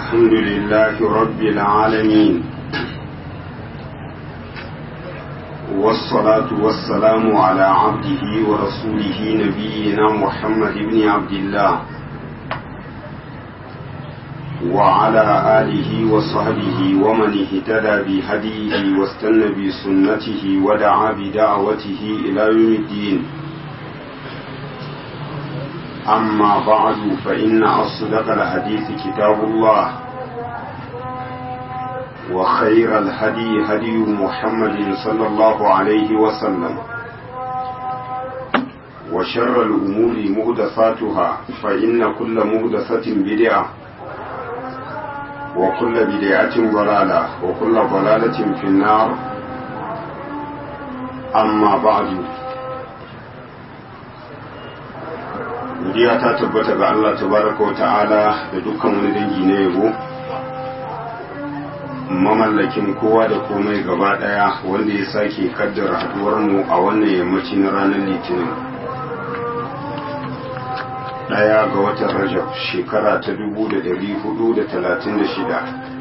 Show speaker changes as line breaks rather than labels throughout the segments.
الحمد لله رب العالمين والصلاة والسلام على عبده ورسوله نبينا محمد بن عبد الله وعلى آله وصحبه ومن اهتدى بهديه واستنى بسنته ودعا بدعوته إلى يوم الدين أما بعد فإن أصدق الحديث كتاب الله وخير الهدي هدي محمد صلى الله عليه وسلم وشر الأمور مهدثاتها فإن كل مهدثة بدعة وكل بدعة ضلالة وكل ضلالة في النار أما بعد godiya ta tabbata ga Allah tabaraka wa ta'ala da dukkan wani dangi na yabo mamallakin kowa da komai gaba daya wanda ya sake kaddara haduwar mu a wannan yammaci na ranar litinin daya ga watan rajab shekara ta 1436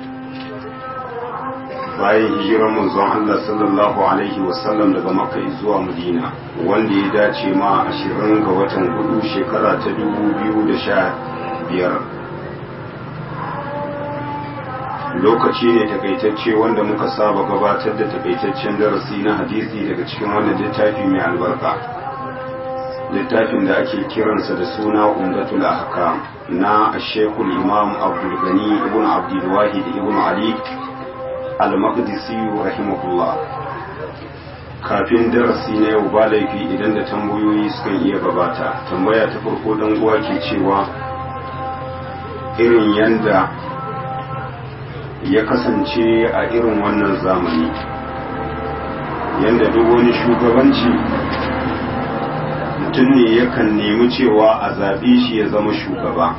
bayan hijirar manzon Allah sallallahu alaihi wasallam daga makka zuwa madina wanda ya dace ma ashirin ga watan hudu shekara ta dubu biyu da sha biyar lokaci ne takaitacce wanda muka saba gabatar da takaitaccen darasi na hadisi daga cikin wannan littafi mai albarka littafin da ake kiransa da suna umdatul ahkam na ashekul imam abdul gani ibn abdul wahid ibn ali al-maqdisi rahimahullah kafin darasi na yau ba laifi idan da tambayoyi sukan iya gabata tambaya ta farko dan uwa ke cewa irin yanda ya kasance a irin wannan zamani yanda duk wani shugabanci mutum ne yakan nemi cewa a zaɓe shi ya zama shugaba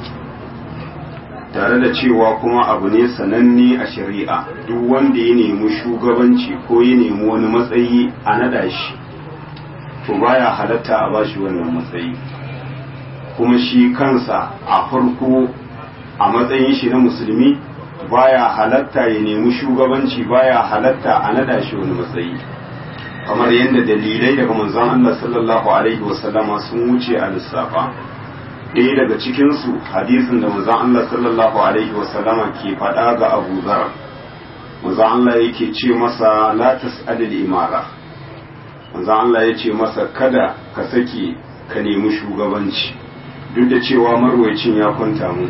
tare da cewa kuma abu ne sananne a shari'a duk wanda ya nemi shugabanci ko ya nemi wani matsayi a nada shi to baya halatta a bashi wannan matsayi kuma shi kansa a farko a matsayin shi na musulmi baya halatta ya nemi shugabanci baya halatta a nada shi wani matsayi kamar yadda dalilai daga manzon Allah sallallahu alaihi wasallama sun wuce a lissafa ɗaya daga cikinsu hadisin da manzon Allah sallallahu alaihi wasallama ke faɗa ga Abu Zar manzon Allah yake ce masa la tas'alil imara manzon Allah ya ce masa kada ka sake ka nemi shugabanci duk da cewa marwayacin ya kwanta mu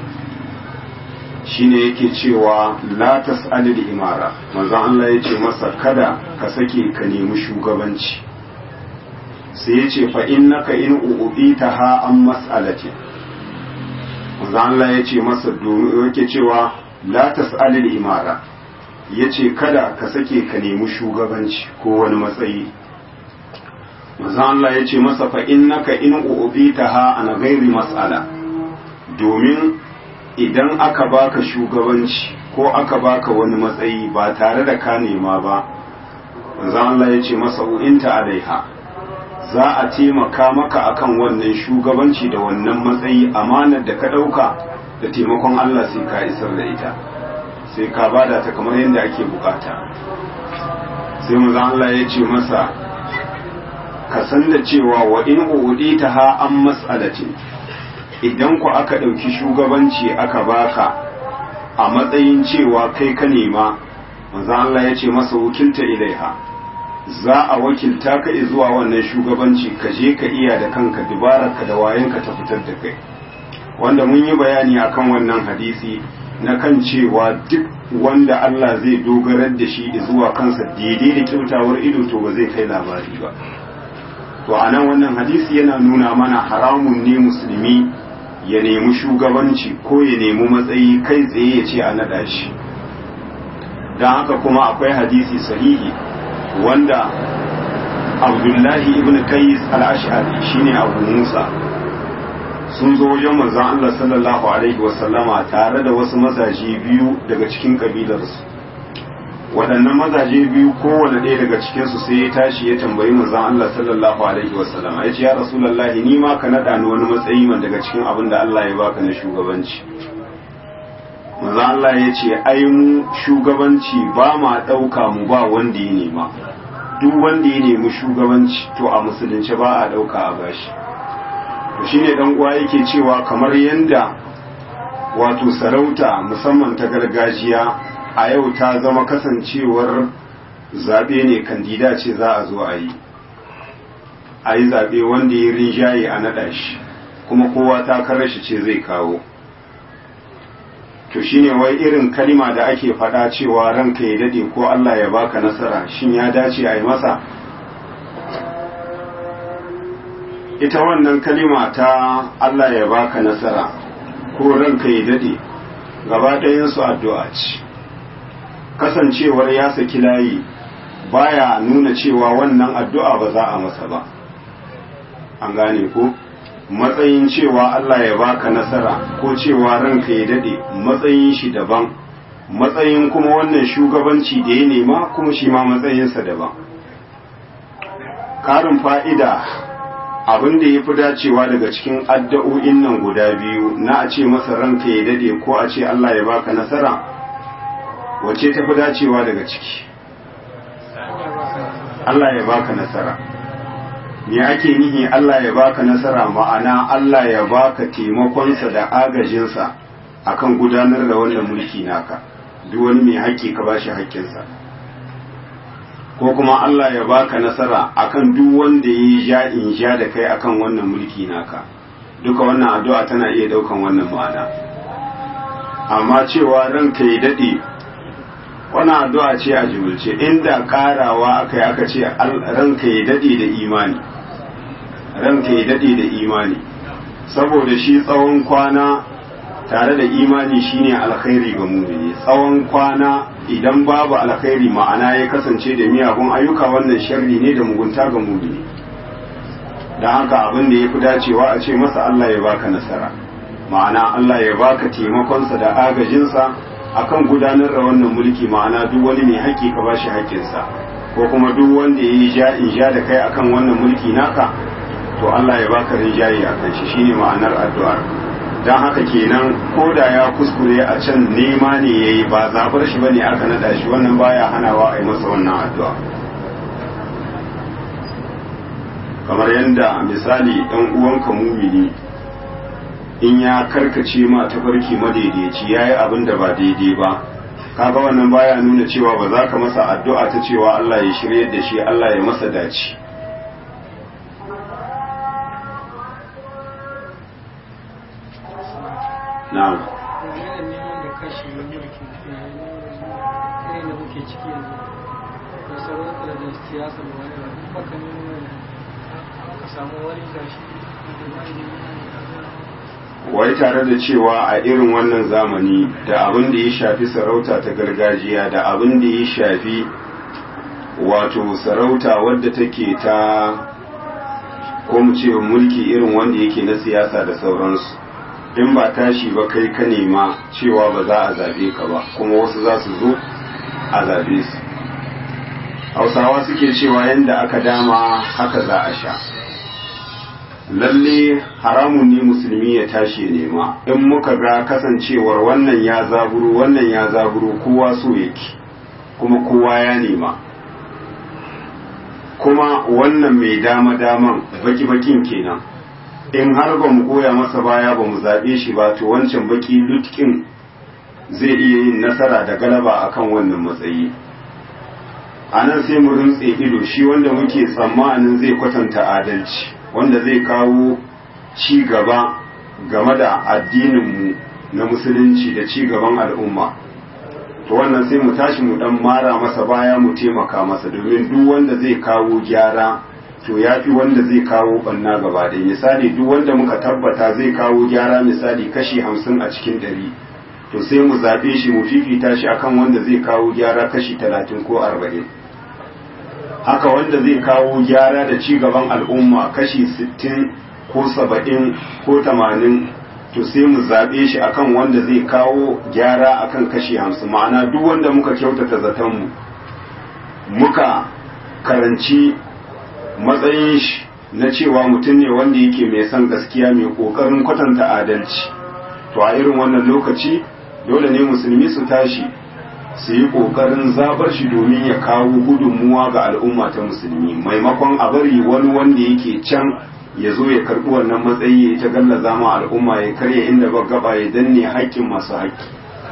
shine yake cewa la tas'alil imara manzon Allah ya ce masa kada ka sake ka nemi shugabanci sai ya ce fa innaka in u'titaha an mas'alatin manzo Allah ya ce masa domin yake cewa la tas'alil imara yace kada ka sake ka nemi shugabanci ko wani matsayi manzo Allah ya ce masa fa innaka in u'bitaha ana ghairi mas'ala domin idan aka baka shugabanci ko aka baka wani matsayi ba tare da ka nema ba manzo Allah ya ce masa u'inta alaiha za a taimaka maka akan wannan shugabanci da wannan matsayi amanar da ka ɗauka da taimakon Allah sai ka isar da ita sai ka bada ta kamar yadda ake bukata sai maza Allah ya ce masa ka san da cewa wa in uudi ta ha an mas'alatin idan ku aka ɗauki shugabanci aka baka a matsayin cewa kai ka nema maza Allah ya ce masa wakilta ilaiha za a wakilta ka zuwa wannan shugabanci ka je ka iya da kanka ka da wayanka ta fitar da kai wanda mun yi bayani akan wannan hadisi na kan cewa duk wanda Allah zai dogarar da shi zuwa kansa daidai da kyautawar ido to ba zai kai labari ba to a nan wannan hadisi yana nuna mana haramun ne musulmi ya nemi shugabanci ko ya nemi matsayi kai tsaye ya ce a naɗa shi don haka kuma akwai hadisi sahihi wanda abdullahi ibn kais al-ash'ari shine abu musa sun zo wajen manzon Allah sallallahu alaihi wasallama tare da wasu mazaje biyu daga cikin kabilarsu waɗannan mazaje biyu kowane ɗaya daga cikinsu sai ya tashi ya tambayi manzon Allah sallallahu alaihi wasallama ya ce ya rasulullahi ni ma ka naɗa ni wani matsayi man daga cikin abin da Allah ya baka na shugabanci manzo Allah ya ce ai mu shugabanci ba ma ɗauka mu ba wanda ya nema duk wanda ya nemi shugabanci to a musulunci ba a ɗauka a bashi to shine dan uwa yake cewa kamar yanda wato sarauta musamman ta gargajiya a yau ta zama kasancewar zaɓe ne kandida ce za a zo a yi a yi zaɓe wanda ya rinjaye a naɗa shi kuma kowa takarar shi ce zai kawo to shine wai irin kalima da ake faɗa cewa ranka ya dade ko Allah ya baka nasara shin ya dace a yi masa ita wannan kalima ta Allah ya baka nasara ko ranka ya dade gaba ɗayansu addu'a ce kasancewar ya saki layi baya nuna cewa wannan addu'a ba za a masa ba an gane ko matsayin cewa Allah ya baka nasara ko cewa ranka ya dade matsayin shi daban matsayin kuma wannan shugabanci da ya nema kuma shi ma matsayinsa daban karin fa'ida abin da ya fi dacewa daga cikin addu'o'in nan guda biyu na a ce masa ranka ya dade ko a ce Allah ya baka nasara wace ta fi dacewa daga ciki Allah ya baka nasara me ake nihi Allah ya baka nasara ma'ana Allah ya baka taimakonsa da agajinsa akan gudanar da wannan mulki naka duk wani mai haƙƙi ka bashi haƙƙinsa ko kuma Allah ya baka nasara akan duk wanda ya ja in ja da kai akan wannan mulki naka duka wannan addu'a tana iya daukan wannan ma'ana amma cewa ranka ya dade wannan addu'a ce a jimilce inda karawa aka yi aka ce ranka ya dade da imani ranka ya dade da imani saboda shi tsawon kwana tare da imani shine alkhairi ga mumini tsawon kwana idan babu alkhairi ma'ana ya kasance da miyagun ayyuka wannan sharri ne da mugunta ga mumini don haka abin da ya fi dacewa a ce masa Allah ya baka nasara ma'ana Allah ya baka taimakonsa da agajinsa akan gudanar da wannan mulki ma'ana duk wani mai haƙƙi ka bashi haƙƙinsa ko kuma duk wanda ya yi ja in ja da kai akan wannan mulki naka to Allah ya baka rinjaye a kan shi shine ma'anar addu'ar dan haka kenan ko da ya kuskure a can nema ne yayi ba zabar shi bane aka nada shi wannan baya hanawa a yi masa wannan addu'a kamar yadda misali dan uwanka mumini in ya karkace ma ta barki madaidaici yayi abin da ba daidai ba kaga wannan baya nuna cewa ba za ka masa addu'a ta cewa Allah ya shirye da shi Allah ya masa dace na'am
neman da kashi na mulki irin da muke ciki yanzu da sarauta da siyasa da wani abu baka ne ka samu wani gashi
wai tare da cewa a irin wannan zamani da abin da ya shafi sarauta ta gargajiya da abin da ya shafi wato sarauta wadda take ta ko mu ce mulki irin wanda yake na siyasa da sauransu in ba tashi ba kai ka nema cewa ba za a zabe ka ba kuma wasu za su zo a zabe su hausawa suke cewa yadda aka dama haka za a sha lalle haramun ne musulmi ya tashi ya nema in muka ga kasancewar wannan ya zaburo wannan ya zaburo kowa so yake kuma kowa ya nema kuma wannan mai dama daman baki bakin kenan in har ba mu goya masa baya ba mu zaɓe shi ba to wancan baki lutkin zai iya yin nasara da galaba akan wannan matsayi a nan sai mu rintse ido shi wanda muke tsammanin zai kwatanta adalci wanda zai kawo ci gaba game da addininmu na musulunci da ci gaban al'umma to wannan sai mu tashi mu dan mara masa baya mu taimaka masa domin duk wanda zai kawo gyara to ya fi wanda zai kawo banna gaba da misali duk wanda muka tabbata zai kawo gyara misali kashi hamsin a cikin ɗari to sai mu zaɓe shi mu fifita shi akan wanda zai kawo gyara kashi talatin ko arba'in haka wanda zai kawo gyara da ci gaban al'umma kashi sittin ko saba'in ko tamanin to sai mu zaɓe shi akan wanda zai kawo gyara akan kashi hamsin ma'ana duk wanda muka kyautata zatonmu muka karanci matsayin shi na cewa mutum ne wanda yake mai son gaskiya mai ƙoƙarin kwatanta adalci to a irin wannan lokaci dole ne musulmi su tashi su yi ƙoƙarin zabar shi domin ya kawo gudunmuwa ga al'umma ta musulmi maimakon a bari wani wanda yake can ya zo ya karɓi wannan matsayi ya ta galla zama al'umma ya karya inda ba gaba ya danne haƙƙin masu haƙƙi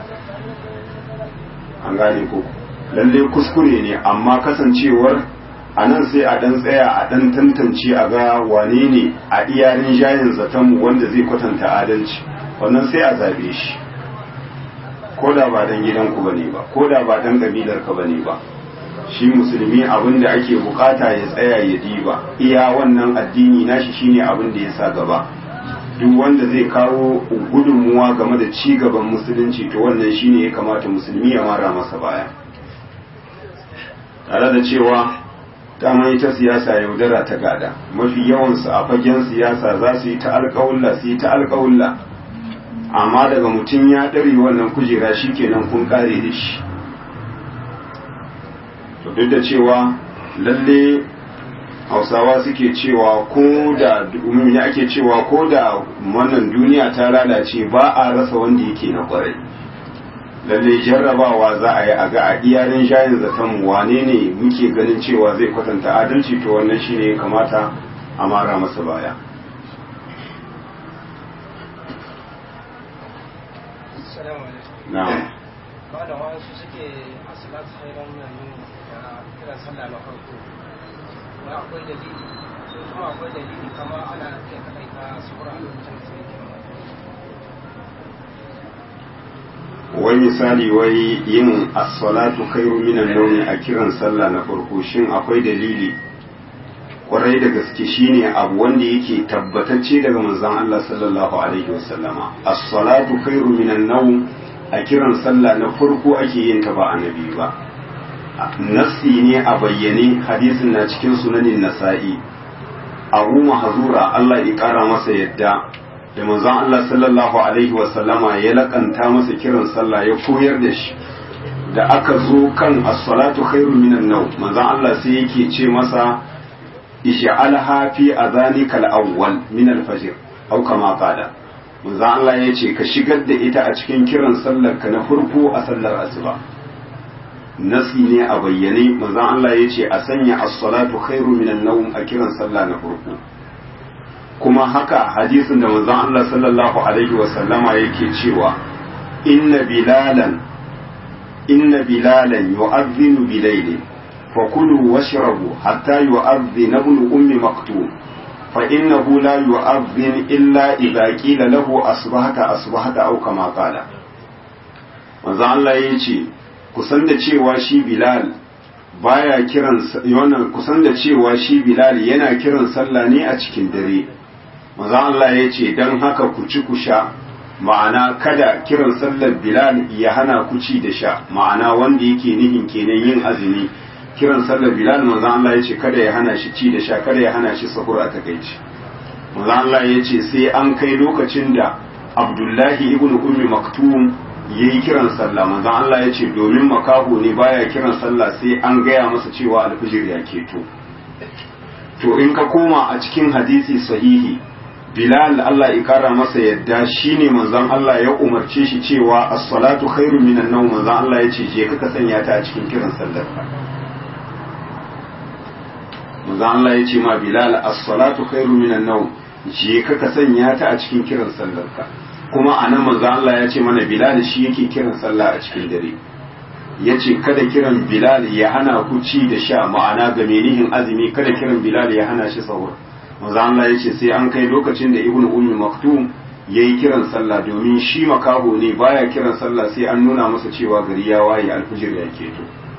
an gane ko lalle kuskure ne amma kasancewar a nan sai a ɗan tsaya a ɗan tantance a ga wane ne a iyarin jayin zatonmu wanda zai kwatanta adalci wannan sai a zabe shi ko da ba dan gidanku ba ne ba ko da ba dan kabilarka ba ne ba shi musulmi abin da ake bukata ya tsaya ya diba iya wannan addini nashi shine abin da ya sa gaba duk wanda zai kawo gudunmuwa game da ci gaban musulunci to wannan shine ya kamata musulmi ya mara masa baya tare da cewa dama ita siyasa yaudara ta gada mafi yawansu a fagen siyasa za su yi ta alƙawulla su yi ta alƙawulla amma daga mutum ya ɗare wannan kujera shi kenan kun ƙare da shi to duk da cewa lalle hausawa suke cewa ko da ya ake cewa ko da wannan duniya ta lalace ba a rasa wanda yake na kwarai lalle jarrabawa za a yi a ga a iyarin shayin zaton wane ne muke ganin cewa zai kwatanta adalci to wannan shine ya kamata a mara masa baya na'am
ba da wasu suke a salat hairan nan da kiran sallah na farko ba akwai dalili ko kuma akwai dalili kama ana iya kaɗaita sura a lokacin sai
wai misali wai yin as-salatu khairu minan nawmi a kiran sallah na farko shin akwai dalili kwarai da gaske shine abu wanda yake tabbatacce daga manzon Allah sallallahu alaihi wasallama as-salatu khairu minan nawm a kiran sallah na farko ake yin ta ba annabi ba nasi ne a bayyane hadisin na cikin sunanin nasa'i abu mahzura Allah ya kara masa yadda da manzon Allah sallallahu alaihi wasallama ya lakanta masa kiran sallah ya koyar da shi da aka zo kan as-salatu khairu minan nawm manzon Allah sai yake ce masa ish'alha fi adhanika al-awwal min al-fajr aw kama qala manzon Allah ya ce ka shigar da ita a cikin kiran sallar ka na farko a sallar asuba nasi ne a bayyane manzon Allah ya ce a sanya as-salatu khairu minan nawm a kiran sallah na farko kuma haka hadisin da manzon Allah sallallahu alaihi wa sallama yake cewa inna bilalan inna bilalan yu'adhdhinu bilaylin fakulu washrabu hatta yu'adhdhina ibn ummi maktum fa innahu la yu'adhdhin illa idha qila lahu asbahata asbahata aw kama qala manzon Allah yace kusan da cewa shi bilal baya kiran wannan kusan da cewa shi bilal yana kiran sallah ne a cikin dare maza Allah ya ce don haka ku ci ku sha ma'ana kada kiran sallar bilal ya hana ku ci da sha ma'ana wanda yake nihin kenan yin azumi kiran sallar bilal maza Allah ya ce kada ya hana shi ci da sha kada ya hana shi sahur a takaici maza Allah ya ce sai an kai lokacin da abdullahi ibn ummi maktum ya yi kiran sallah maza Allah ya ce domin makaho ne baya kiran sallah sai an gaya masa cewa alfijir ya keto to in ka koma a cikin hadisi sahihi Bilal Allah ya kara masa yadda shine manzon Allah ya umarce shi cewa as-salatu khairu minan nawm manzon Allah ya ce je ka sanya ta a cikin kiran sallar ka manzon Allah ya ce ma Bilal as-salatu khairu minan nawm je ka ka sanya ta a cikin kiran sallar ka kuma anan manzon Allah ya ce mana Bilal shi yake kiran sallah a cikin dare ya ce kada kiran Bilal ya hana ku ci da sha ma'ana ga menihin azumi kada kiran Bilal ya hana shi sahur manzo Allah ya ce sai an kai lokacin da ibnu ummi maktum yayi kiran sallah domin shi makaho ne baya kiran sallah sai an nuna masa cewa gari ya waye alfijir ya keto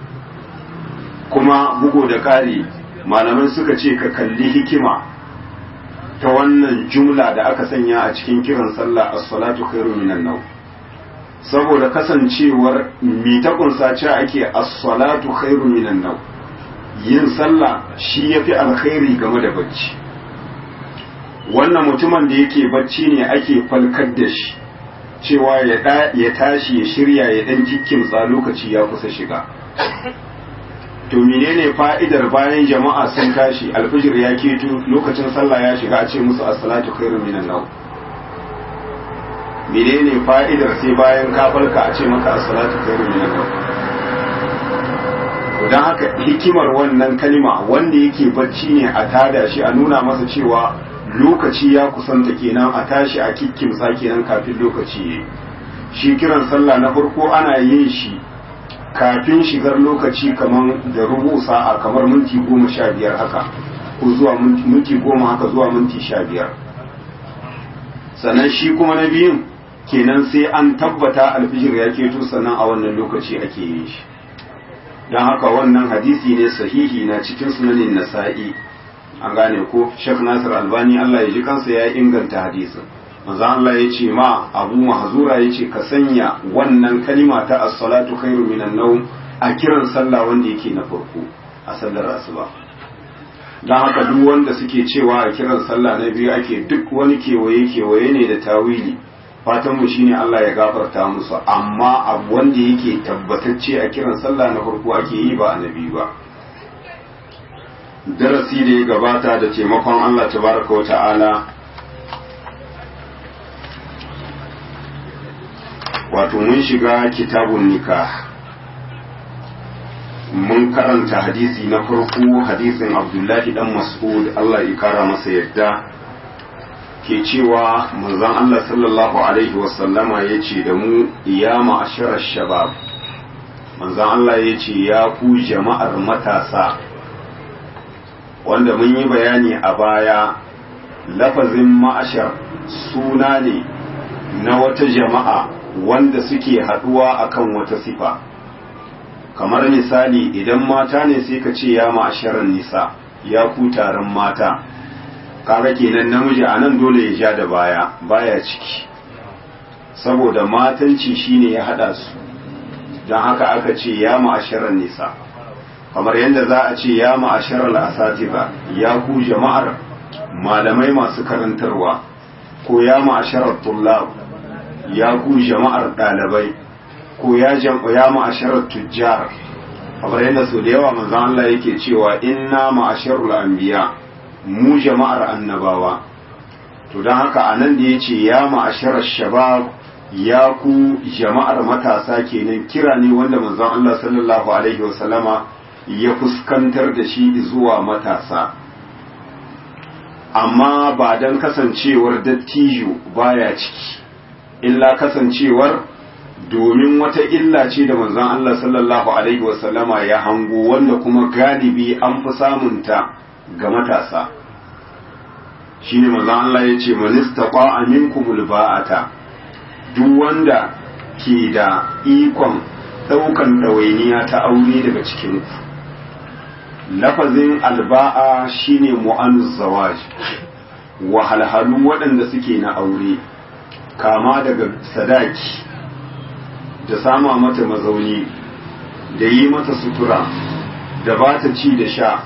kuma bugo da ƙari malaman suka ce ka kalli hikima ta wannan jumla da aka sanya a cikin kiran sallah as-salatu khairu minan nawm saboda kasancewar mi ta kunsa ce ake as-salatu khairu minan nawm yin sallah shi yafi alkhairi game da bacci wannan mutumin da yake bacci ne ake falkar da shi cewa ya tashi ya shirya ya dan jikkimtsa lokaci ya kusa shiga to menene fa'idar bayan jama'a sun tashi alfijir ya keto lokacin sallah ya shiga a ce musu as-salatu khairu minan nawm menene fa'idar sai bayan ka farka a ce maka as-salatu khairu minan nawm don haka hikimar wannan kalima wanda yake bacci ne a tada shi a nuna masa cewa lokaci ya kusanta kenan a tashi a kikkimsa kenan kafin lokaci ya shi kiran sallah na farko ana yin shi kafin shigar lokaci kamar da rubu sa'a kamar minti goma sha biyar haka ko zuwa minti goma haka zuwa minti sha biyar sannan shi kuma na biyun kenan sai an tabbata alfijir ya keto sannan a wannan lokaci ake yin shi don haka wannan hadisi ne sahihi na cikin sunanin nasa'i an gane ko Sheikh Nasir Albani Allah ya ji kansa ya inganta hadisin manzo Allah ya ce ma Abu Mahzura ya ce ka sanya wannan kalima ta as-salatu khairu minan nawm a kiran sallah wanda yake na farko a sallar asuba don haka duk wanda suke cewa a kiran sallah na biyu ake duk wani kewaye kewaye ne da tawili fatan mu shine Allah ya gafarta musu amma abu wanda yake tabbatacce a kiran sallah na farko ake yi ba annabi ba darasi da ya gabata da taimakon Allah tabaraka wa ta'ala wato mun shiga kitabun nikah mun karanta hadisi na farko hadisin abdullahi dan mas'ud Allah ya kara masa yadda ke cewa manzon Allah sallallahu alaihi wasallama ya ce da mu ya ma'asharar shabab manzon Allah ya ce ya ku jama'ar matasa wanda mun yi bayani a baya lafazin ma'ashar suna ne na wata jama'a wanda suke haɗuwa akan wata sifa kamar misali idan mata ne sai ka ce ya ma'asharar nisa ya ku taron mata kaga kenan namiji a nan dole ya ja da baya baya ciki saboda matanci shine ya hada su don haka aka ce ya ma'asharar nisa kamar yadda za a ce ya ma'asharar asatiba ya ku jama'ar malamai masu karantarwa ko ya ma'asharar tullab ya ku jama'ar ɗalibai ko ya ya ma'asharar tujjar kamar yadda sau da yawa manzon Allah yake cewa inna ma'asharul anbiya mu jama'ar annabawa to don haka a nan da ya ce ya ma'asharar shabab ya ku jama'ar matasa kenan kira ne wanda manzon Allah sallallahu alaihi wasallama ya fuskantar da shi zuwa matasa amma ba don kasancewar dattijo baya ciki illa kasancewar domin wata illa ce da manzon Allah sallallahu alaihi wasallama ya hango wanda kuma galibi an fi samunta ga matasa shine manzon Allah ya ce manistaqa aminkumul ba'ata duk wanda ke da ikon daukan ɗawainiya ta aure daga cikin ku lafazin alba'a shine mu'anuz zawaj wahalhalu waɗanda suke na aure kama daga sadaki da sama mata mazauni da yi mata sutura da ba ta ci da sha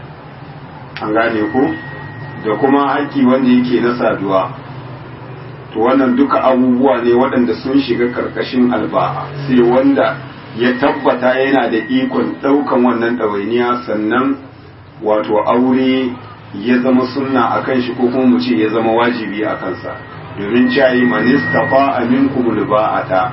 an gane ko da kuma haƙƙi wanda yake na saduwa to wannan duka abubuwa ne waɗanda sun shiga ƙarƙashin alba'a sai wanda ya tabbata yana da ikon ɗaukan wannan ɗawainiya sannan wato aure ya zama sunna a kan shi ko kuma mu ce ya zama wajibi a kansa domin cayi manistafa aminkum ba'ata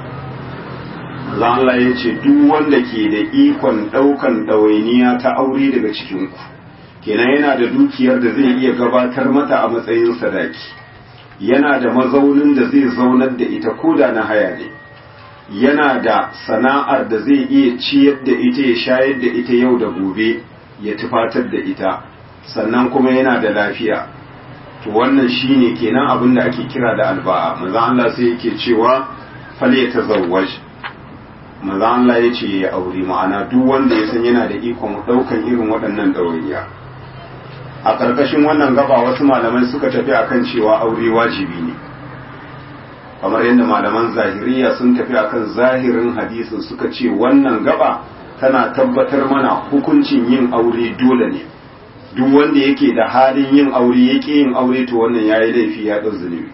Allah ya ce duk wanda ke da ikon ɗaukan ɗawainiya ta aure daga cikinku kenan yana da dukiyar da zai iya gabatar mata a matsayin sadaki yana da mazaunin da zai zaunar da ita koda na haya ne yana da sana'ar da zai iya ciyar da ita ya shayar da ita yau da gobe ya tufatar da ita sannan kuma yana da lafiya to wannan shine kenan abin da ake kira da alba'a manzo Allah sai yake cewa fal yatazawwaj manzo Allah ya ce ya aure ma'ana duk wanda ya san yana da ikon daukan irin waɗannan ɗawainiya a ƙarƙashin wannan gaba wasu malamai suka tafi akan cewa aure wajibi ne kamar yadda malaman zahiriya sun tafi akan zahirin hadisin suka ce wannan gaba tana tabbatar mana hukuncin yin aure dole ne duk wanda yake da halin yin aure yake yin aure to wannan yayi laifi ya ɗau zunubi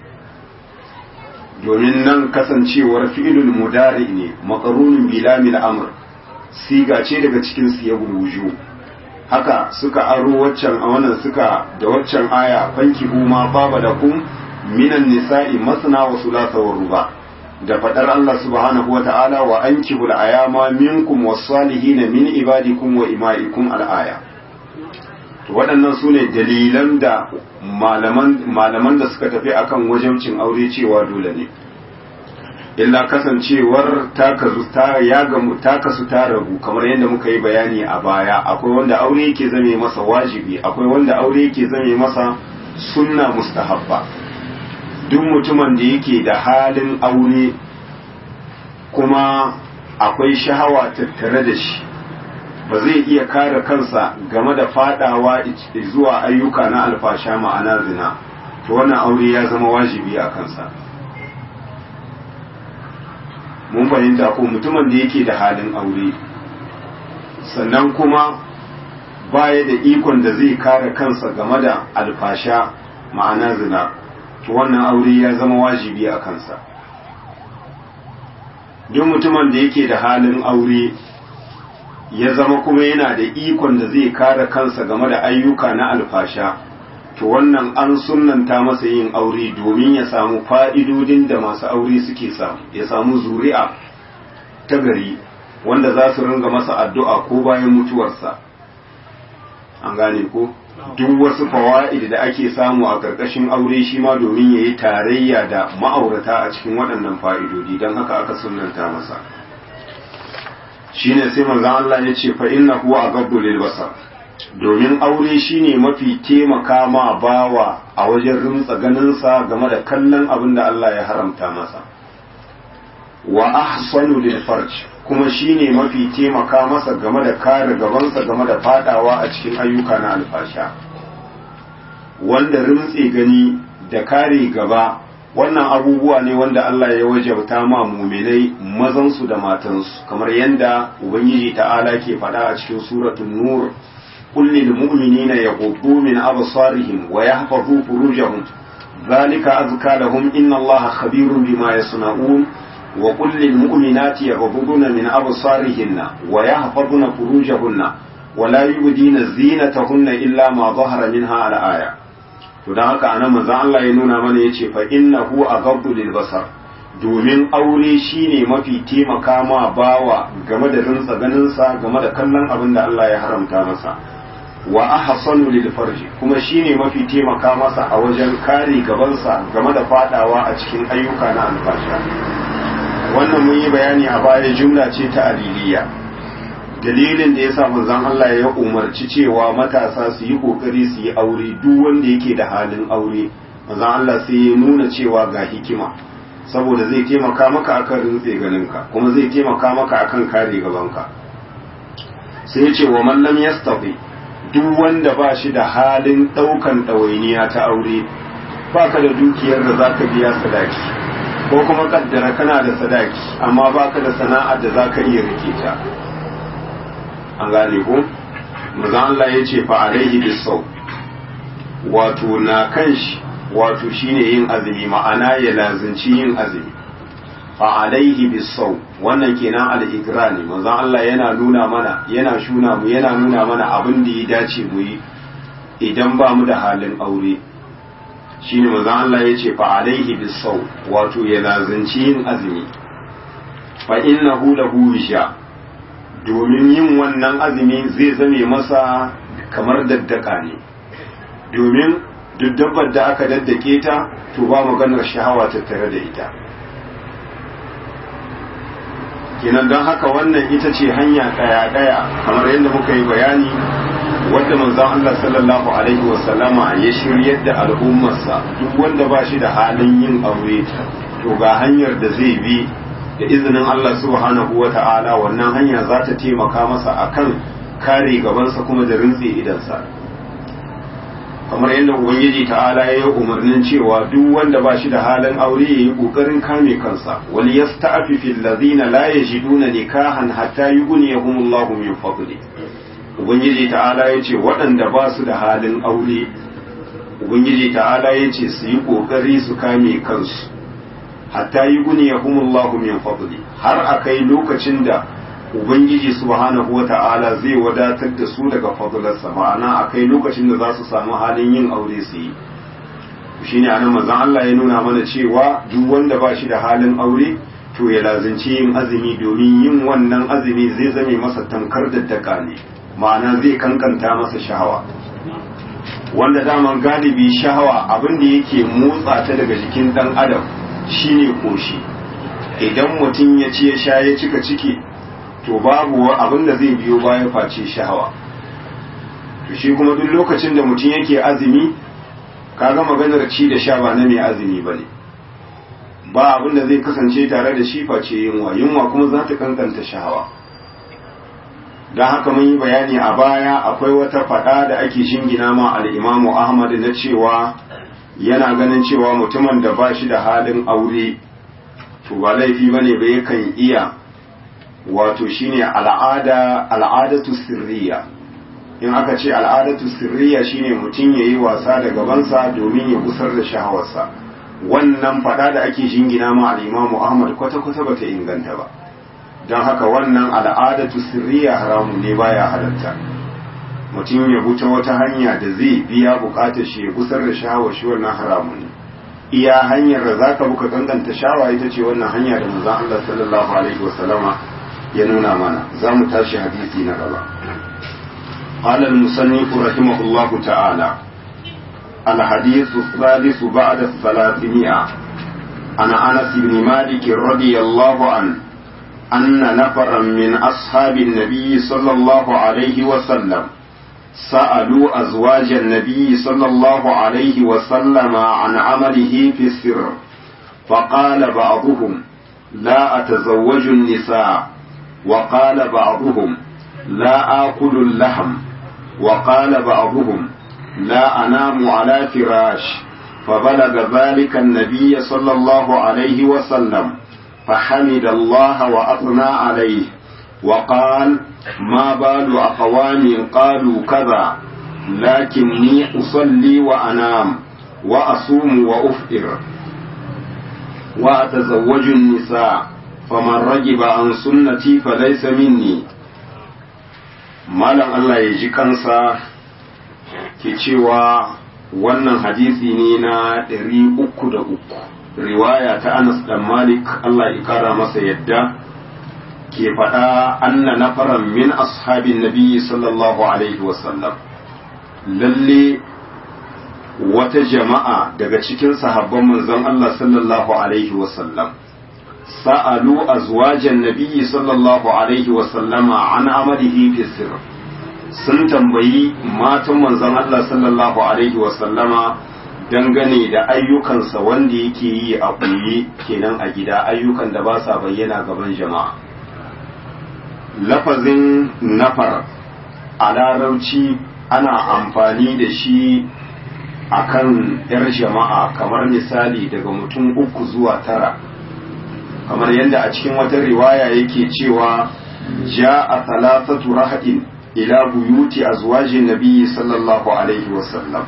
domin nan kasancewar fi'ilul mudari ne maqrunun bilamil amr siga ce daga cikin siyagul wujuh haka suka aro waccan a wannan suka da waccan aya fanki ma baba da kum minan nisa'i masna wa thulatha wa ruba da fadar Allah subhanahu wa ta'ala wa ankihul ayama minkum was-salihin min ibadikum wa ima'ikum al-aya to waɗannan sune dalilan da malaman malaman da suka tafi akan wajibcin aure cewa dole ne illa kasancewar takasu ta ya gamu takasu ta rabu kamar yadda muka yi bayani a baya akwai wanda aure yake zame masa wajibi akwai wanda aure yake zame masa sunna mustahabba duk mutumin da yake da halin aure kuma akwai shahawa tattare da shi ba zai iya kare kansa game da fadawa zuwa ayyuka na alfasha ma'ana zina to wannan aure ya zama wajibi a kansa mun fahimta ko mutumin da yake da halin aure sannan kuma baya da ikon da zai kare kansa game da alfasha ma'ana zina to wannan aure ya zama wajibi a kansa duk mutumin da yake da halin aure ya zama kuma yana da ikon da zai kare kansa game da ayyuka na alfasha to wannan an sunnanta masa yin aure domin ya samu fa'idodin da masu aure suke samu ya samu zuri'a ta gari wanda za su ringa masa addu'a ko bayan mutuwarsa an gane ko duk wasu fawa'id da ake samu a ƙarƙashin aure shi ma domin ya yi tarayya da ma'aurata a cikin waɗannan fa'idodi don haka aka sunnanta masa shine sai manzon Allah ya ce fa innahu aghaddu lil basar domin aure shine mafi taimaka ma bawa a wajen rimtsa ganinsa game da kallon abin da Allah ya haramta masa wa ahsanu lil farj kuma shine mafi taimaka masa game da kare gabansa game da fadawa a cikin ayyuka na alfasha wanda rimtse gani da kare gaba wannan abubuwa ne wanda Allah ya wajabta ma muminai mazansu da matansu kamar yadda ubangiji ta'ala ke faɗa a cikin suratul nur قل للمؤمنين يغضوا من أبصارهم ويحفظوا فروجهم ذلك أزكى لهم إن الله خبير بما يصنعون وقل للمؤمنات يغضضن من أبصارهن ويحفظن فروجهن ولا يبدين زينتهن إلا ما ظهر منها على آية to don haka anan manzon Allah ya nuna mana yace fa innahu aghaddu lil basar domin aure shine mafi taimaka ma bawa game da rinsa ganinsa game da kallon abin da Allah ya haramta masa wa ahsanu lil farji kuma shine mafi taimaka masa a wajen kare gabansa game da fadawa a cikin ayyuka na alfasha wannan mun yi bayani a baya jumla ce ta aliliya dalilin da yasa manzon Allah ya umarci cewa matasa su yi kokari su yi aure duk wanda yake da halin aure manzon Allah sai ya nuna cewa ga hikima saboda zai taimaka maka akan rintse ganinka kuma zai taimaka maka akan kare gabanka sai ya ce wa man lam yastati duk wanda ba shi da halin ɗaukan ɗawainiya ta aure ba ka da dukiyar da za ka biya sadaki ko kuma kaddara kana da sadaki amma ba ka da sana'ar da za ka iya rike ta an gane ko maza Allah ya ce fa alaihi bisau wato na kan shi wato shine yin azumi ma'ana ya lazinci yin azumi fa alaihi bisau wannan kenan al-igra ne manzon Allah yana nuna mana yana shuna mu yana nuna mana abin da ya dace mu yi idan ba mu da halin aure shine manzon Allah ya ce fa alaihi bisau wato ya lazanci yin azumi fa innahu lahu wisha domin yin wannan azumi zai zame masa kamar daddaka ne domin duk dabbar da aka daddake ta to ba maganar shahawa tattare da ita kenan don haka wannan ita ce hanya ɗaya-ɗaya kamar yadda muka yi bayani wadda manzon Allah sallallahu alaihi wasallama ya shiryar da al'ummarsa duk wanda ba shi da halin yin aure to ga hanyar da zai bi da izinin Allah subhanahu wa ta'ala wannan hanya za ta taimaka masa akan kare gabansa kuma da rintse idansa kamar yadda ubangiji ta'ala ya yi umarnin cewa duk wanda ba shi da halin aure ya yi ƙoƙarin kame kansa wal yasta'fifi allazina la yajiduna nikahan hatta yughniyahumullahu min fadli ubangiji ta'ala ya ce waɗanda ba su da halin aure ubangiji ta'ala ya ce su yi ƙoƙari su kame kansu hatta yughniyahumullahu min fadli har akai lokacin da ubangiji subhanahu wata'ala zai wadatar da su daga fadlarsa ma'ana a kai lokacin da za su samu halin yin aure su yi shine anan manzon Allah ya nuna mana cewa duk wanda ba shi da halin aure to ya lazimci yin azumi domin yin wannan azumi zai zame masa tamkar daddaka ne ma'ana zai kankanta masa shahawa wanda daman galibi shahawa abin da yake motsa ta daga jikin dan adam shine koshi idan mutum ya ci ya sha ya cika ciki to babu abin da zai biyo baya face shahawa to shi kuma duk lokacin da mutum yake azumi kaga maganar ci da sha ba na mai azumi ba ne ba abin da zai kasance tare da shi face yunwa yunwa kuma za ta kankanta shahawa don haka mun yi bayani a baya akwai wata fada da ake shingina ma al'imamu ahmad na cewa yana ganin cewa mutumin da ba shi da halin aure to ba laifi ba ne ba yakan iya wato shine al'ada al'adatu sirriya in aka ce al'adatu sirriya shine mutum ya yi wasa da gabansa domin ya kusar da shahawarsa wannan fada da ake shingina ma al'imamu ahmad kwata-kwata ba ta inganta ba don haka wannan al'adatu sirriya haramun ne baya halatta mutum ya buta wata hanya da zai biya bukatar shi ya gusar da shawa shi wannan haramun ne iya hanyar da zaka buka ganganta shawa ita ce wannan hanya da manzon Allah sallallahu alaihi wasallama ya nuna mana za mu tashi hadisi na gaba قال المصنف رحمه الله تعالى الحديث الثالث بعد الثلاثمائة عن أنس بن مالك رضي الله عنه أن نفرا من أصحاب النبي صلى الله عليه وسلم سألوا أزواج النبي صلى الله عليه وسلم عن عمله في السر فقال بعضهم لا أتزوج النساء وقال بعضهم لا آكل اللحم وقال بعضهم لا أنام على فراش فبلغ ذلك النبي صلى الله عليه وسلم فحمد الله وأثنى عليه وقال ما بال أقوام قالوا كذا لكني أصلي وأنام وأصوم وأفطر وأتزوج النساء فمن رجب عن سنتي فليس مني malam Allah ya ji kansa ke cewa wannan hadisi ne na ɗari uku da uku riwaya ta Anas dan Malik Allah ya kara masa yadda ke faɗa anna nafaran min ashabin nabiyyi sallallahu alaihi wasallam lalle wata jama'a daga cikin sahabban manzon Allah sallallahu alaihi wasallam sa'alu azwajan nabiyyi sallallahu alaihi wasallama an amalihi fi sirr sun tambayi matan manzon Allah sallallahu alaihi wasallama dangane da ayyukansa wanda yake yi a ɓoye kenan a gida ayyukan da ba sa bayyana gaban jama'a lafazin nafar a larabci ana amfani da shi a kan 'yar jama'a kamar misali daga mutum uku zuwa tara kamar yadda a cikin wata riwaya yake cewa ja a talatatu rahadin ila buyuti azwajin nabiyyi sallallahu alaihi wasallam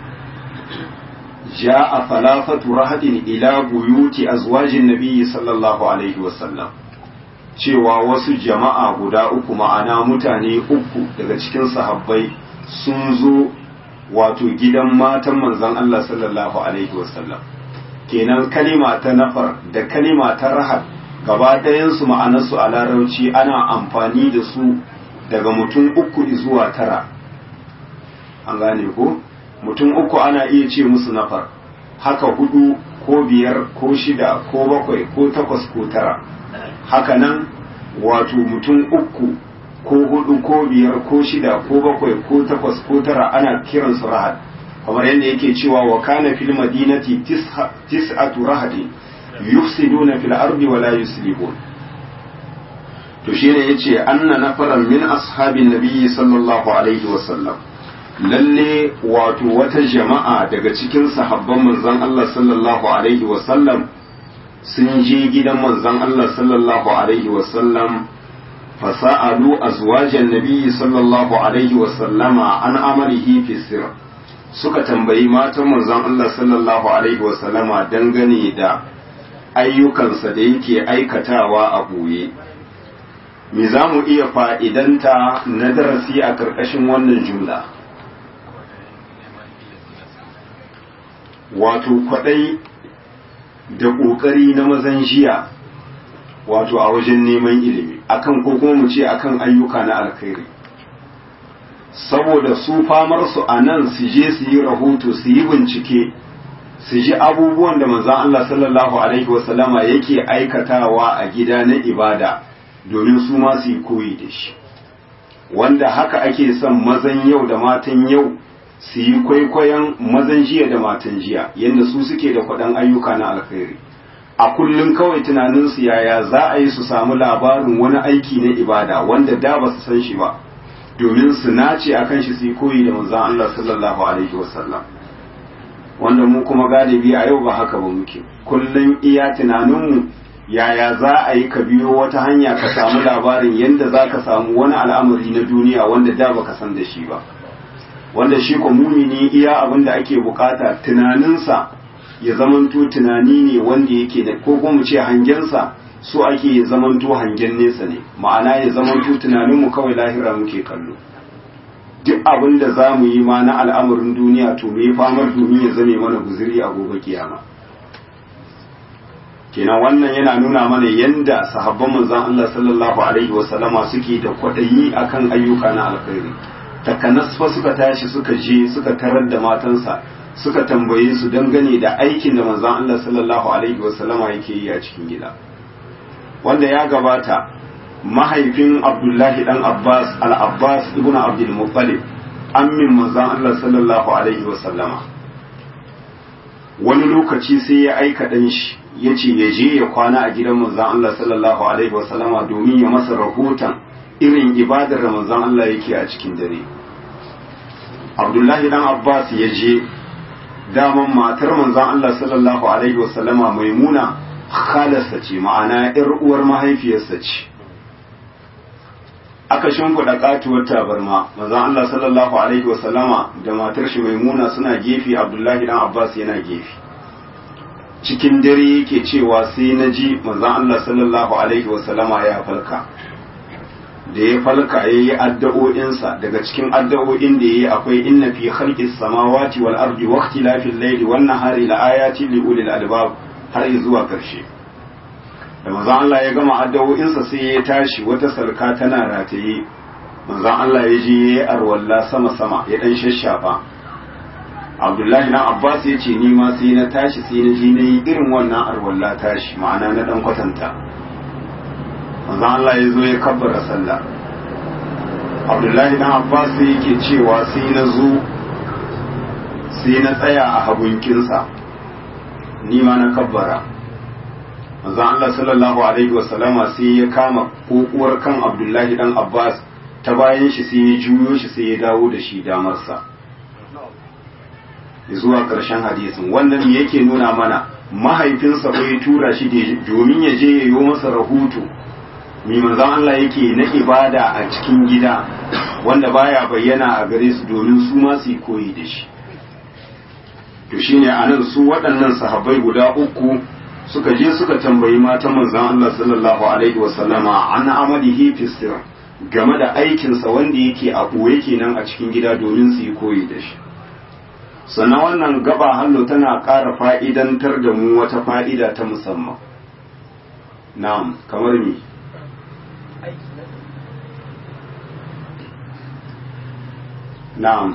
جاء ثلاثة رهد إلى بيوت أزواج النبي صلى الله عليه وسلم cewa wasu jama'a guda uku ma'ana mutane uku daga cikin sahabbai sun zo wato gidan matan manzon Allah sallallahu alaihi wasallam kenan kalima ta nafar da kalima ta rahab gaba ɗayansu ma'anarsu a larabci ana amfani da su daga mutum uku zuwa tara an gane ko mutum uku ana iya ce musu nafar haka hudu ko biyar ko shida ko bakwai ko takwas ko tara haka nan wato mutum uku ko hudu ko biyar ko shida ko bakwai ko takwas ko tara ana kiransu rahad kamar yadda yake cewa wa kana fil madinati tis'atu rahadin yufsiduna fil ardi wa la yuslihun to shine yace anna nafaran min ashabin nabiyyi sallallahu alaihi wa sallam lalle wato wata jama'a daga cikin sahabban manzon Allah sallallahu alaihi wa sallam sun je gidan manzon Allah sallallahu alaihi wa sallam fasa'alu azwajan nabiyyi sallallahu alaihi wa sallama an amalihi fi sirr suka tambayi matan manzon Allah sallallahu alaihi wa sallama dangane da ayyukansa da yake aikatawa a ɓoye me za mu iya fa'idanta na darasi a ƙarƙashin wannan jumla wato kwaɗai da ƙoƙari na mazan jiya wato a wajen neman ilimi akan ko kuma mu ce akan ayyuka na alkhairi saboda su famar su a nan su je su yi rahoto su yi bincike su ji abubuwan da manzon Allah sallallahu alaihi wasallama yake aikatawa a gida na ibada domin su ma su yi koyi da shi wanda haka ake son mazan yau da matan yau su yi kwaikwayon mazan jiya da matan jiya yadda su suke da kwaɗan ayyuka na alkhairi a kullum kawai tunaninsu yaya za a yi su samu labarin wani aiki na ibada wanda da ba su san shi ba domin su nace a kan shi su yi koyi da manzan Allah sallallahu alaihi wasallam wanda mu kuma galibi a yau ba haka ba muke kullum iya tunaninmu yaya za a yi ka biyo wata hanya ka samu labarin yadda za ka samu wani al'amari na duniya wanda da baka san da shi ba wanda shi ko mumini iya abin da ake bukata tunaninsa ya zamanto tunani ne wanda yake da ko kuma ce hangensa so ake ya zamanto hangen nesa ne ma'ana ya zamanto tunaninmu kawai lahira muke kallo duk abin da za mu yi ma na al'amarin duniya to me famar domin ya zame mana guziri a gobe kiyama kenan wannan yana nuna mana yanda sahabban manzon Allah sallallahu alaihi wasallama suke da kwadayi akan ayyuka na alkhairi takanas fa suka tashi suka je suka tarar da matansa suka tambaye su dangane da aikin da manzon Allah sallallahu alaihi wasallama yake yi a cikin gida wanda ya gabata mahaifin Abdullahi dan Abbas al-Abbas ibn Abdul Muttalib ammin manzon Allah sallallahu alaihi wasallama wani lokaci sai ya aika dan shi ya ce ya je ya kwana a gidan manzon Allah sallallahu alaihi wasallama domin ya masa rahoton irin ibadar da manzon Allah yake a cikin dare Abdullahi dan Abbas ya je daman matar manzon Allah sallallahu alaihi wasallama maimuna khalarsa ce ma'ana yar uwar mahaifiyarsa ce aka shimfiɗa katuwar tabarma manzon Allah sallallahu alaihi wasallama da matar shi maimuna suna gefe Abdullahi dan Abbas yana gefe cikin dare yake cewa sai na ji manzon Allah sallallahu alaihi wasallama ya falka da ya falka ya yi addu'o'insa daga cikin addu'o'in da ya yi akwai inna fi khalqis samawati wal ardi wa ikhtilafil layli wan nahari la ayatin li ulil albab har zuwa karshe da manzon Allah ya gama addu'o'insa sai ya tashi wata sarka tana rataye manzon Allah ya je ya yi arwalla sama sama ya dan shashafa Abdullahi na Abbas ya ce ni ma sai na tashi sai na je na yi irin wannan arwalla tashi ma'ana na dan kwatanta manzo Allah ya zo ya kabbara sallah Abdullahi dan Abbas sai yake cewa sai na zo sai na tsaya a hagunkinsa ni ma na kabbara manzo Allah sallallahu alaihi wasallama sai ya kama kokuwar kan Abdullahi dan Abbas ta bayan shi sai ya juyo shi sai ya dawo da shi damarsa zuwa ƙarshen hadisin wannan yake nuna mana mahaifinsa bai tura shi domin ya je ya yi masa rahoto mi manzan Allah yake na ibada a cikin gida wanda baya bayyana a gare su domin su ma su koyi da shi to shine anan su waɗannan sahabbai guda uku suka je suka tambayi matan manzan Allah sallallahu alaihi wasallama an amalihi fi sir game da aikinsa wanda yake a ɓoye kenan a cikin gida domin su yi koyi da shi sannan wannan gaba hallo tana ƙara fa'idantar da mu wata fa'ida ta musamman na'am kamar mi na'am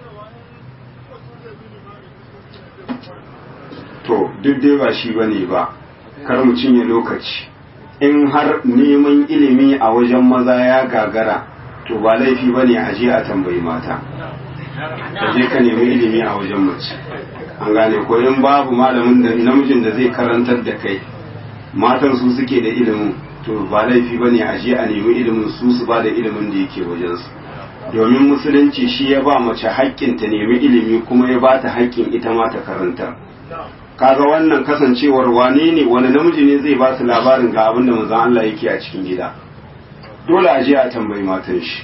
to duk dai ba shi bane ba kar mu cinye lokaci in har neman ilimi a wajen maza ya gagara to ba laifi bane a je a tambayi mata ka je ka nemi ilimi a wajen mace an gane ko in babu malamin da namijin da zai karantar da kai matan su suke da ilimin to ba laifi ba ne a je a nemi ilimin su su ba da ilimin da yake wajensu domin musulunci shi ya ba mace haƙƙin ta nemi ilimi kuma ya ba ta haƙƙin ita ma ta karanta kaga wannan kasancewar wane ne wani namiji ne zai ba su labarin ga abin da manzon Allah yake a cikin gida dole a je a tambayi matan shi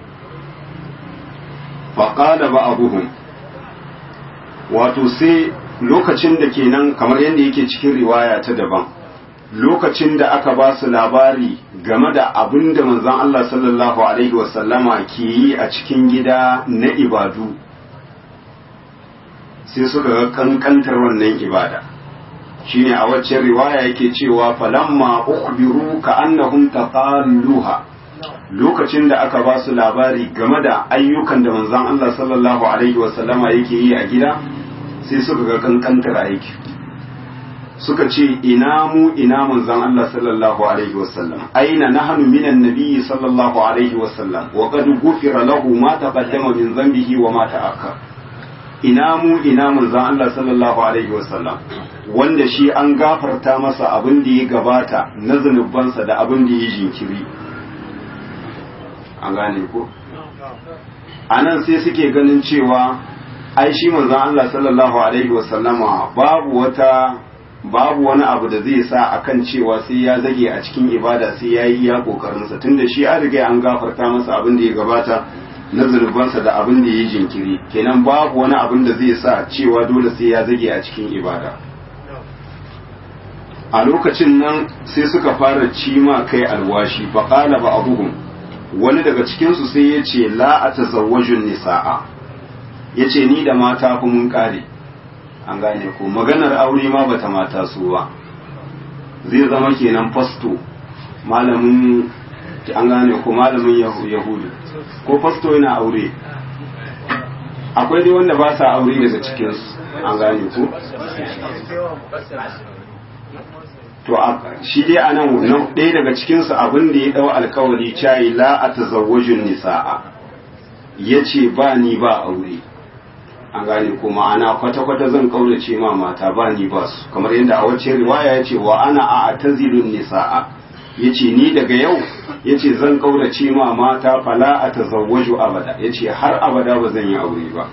faƙada ba abuhum wato sai lokacin da kenan kamar yadda yake cikin riwaya ta daban lokacin da aka ba su labari game da abin da manzon Allah sallallahu alaihi wasallama ke yi a cikin gida na ibadu sai suka ga kankantar wannan ibada shine a waccan riwaya yake cewa falamma ukhbiru ka annahum taqalluha lokacin da aka ba su labari game da ayyukan da manzon Allah sallallahu alaihi wasallama yake yi a gida sai suka ga kankantar aiki suka ce ina mu ina manzon Allah sallallahu alaihi wasallam aina nahnu minan nabiyyi sallallahu alaihi wasallam wa qad ghufira lahu ma taqaddama min dhanbihi wa ma ta'akhkhar ina mu ina manzon Allah sallallahu alaihi wasallam wanda shi an gafarta masa abin da ya gabata na zunubansa da abin da ya jinkiri an gane ko anan sai suke ganin cewa ai shi manzon Allah sallallahu alaihi wasallama babu wata babu wani abu da zai sa akan cewa sai ya zage a cikin ibada sai ya yi ya kokarinsa tunda shi an riga an gafarta masa abin da ya gabata na zunubansa da abin da ya jinkiri kenan babu wani abin da zai sa cewa dole sai ya zage a cikin ibada a lokacin nan sai suka fara cima kai alwashi faƙala ba abuhum wani daga cikinsu sai ya ce la a tazawwajun nisa'a ya ce ni da mata fi mun ƙare an gane ko maganar aure ma bata mata su ba zai zama kenan fasto malamin an gane ko malamin yahudu ko fasto yana aure akwai dai wanda ba sa aure daga cikinsu an gane ko to shi dai a nan ɗaya daga cikinsu abin da ya ɗau alkawari cayi la a tazawwajin nisa'a ya ce ba ni ba aure an gane ko ma'ana kwata-kwata zan kaurace ma mata ba ni ba su kamar yadda a wacce riwaya ya ce wa ana a tazilun nisa'a ya ce ni daga yau ya ce zan kaurace ma mata fala a tazawwaju abada ya ce har abada ba zan yi aure ba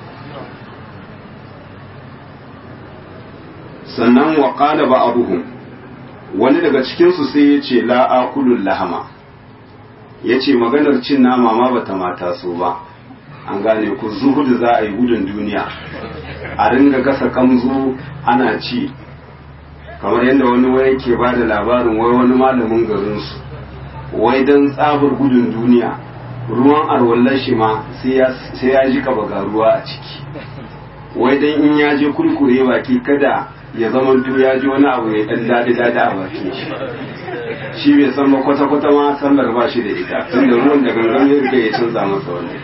sannan wa qala ba abuhum wani daga cikinsu sai ya ce la'akulun lahama ya ce maganar cin nama ma bata mata so ba an gane ku zuhudu za a yi gudun duniya a ringa gasa kamzo ana ci kamar yadda wani wai ke ba da labarin wai wani malamin garinsu wai don tsabar gudun duniya ruwan arwallar shi ma sai ya ji kaba ruwa a ciki wai don in ya je kurkure baki kada ya zama ya ji wani abu ya dan dadi dadi a bakin shi shi bai san ba kwata kwata ma sallar ba shi da ita tunda ruwan da gangan ya riga ya canza masa wani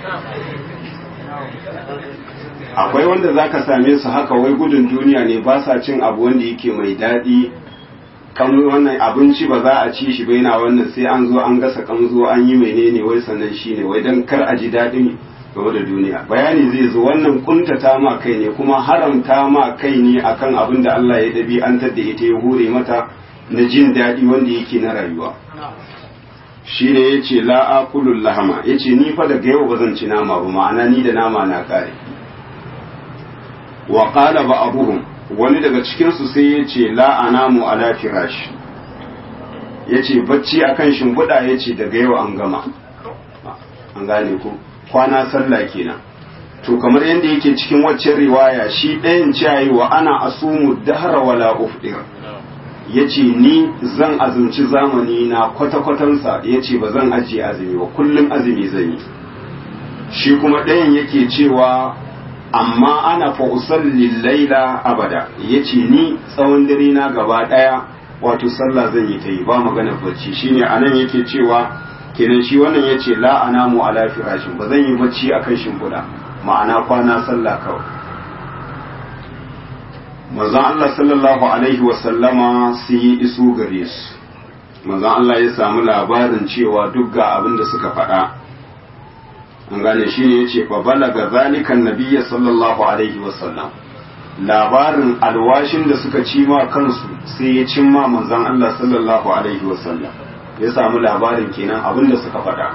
akwai wanda zaka same su haka wai gudun duniya ne ba sa cin abu wanda yake mai daɗi kan wannan abinci ba za a ci shi ba yana wannan sai an zo an gasa kamzo an yi menene wai sannan shine wai dan kar a ji daɗin game da duniya bayani zai zo wannan kuntata ma kai ne kuma haramta ma kai ne akan abin da Allah ya dabi an tadda ita ya hure mata na jin daɗi wanda yake na rayuwa shi ne ya ce la'akulun lahama ya ce ni fa daga yau ba zan ci nama ba ma'ana ni da nama na kare wa qala ba abuhum wani daga cikinsu sai ya ce la'anamu ala firash ya ce bacci akan shimfiɗa ya ce daga yau an gama an gane ku kwana sallah kenan to kamar yadda yake cikin waccan riwaya shi ɗayan ciyayi wa ana asumu dahra wala ufdir ya ce ni zan azumci zamani na kwata-kwatansa ya ce ba zan ajiye azumi ba kullum azumi zan yi shi kuma ɗayan yake cewa amma ana fa usalli laila abada ya ce ni tsawon dare na gaba ɗaya wato sallah zan yi ta yi ba magana bacci shine anan yake cewa kenan shi wannan ya ce la anamu ala firashin ba zan yi bacci akan shimfiɗa ma'ana kwana sallah kawai manzon Allah sallallahu alaihi wasallama sai ya iso gare su manzon Allah ya samu labarin cewa duk ga abin da suka faɗa an gane shi ne ya ce fa balaga zalikan nabiyya sallallahu alaihi wasallam labarin alwashin da suka ci ma kansu sai ya cimma manzon Allah sallallahu alaihi wasallam ya samu labarin kenan abin da suka faɗa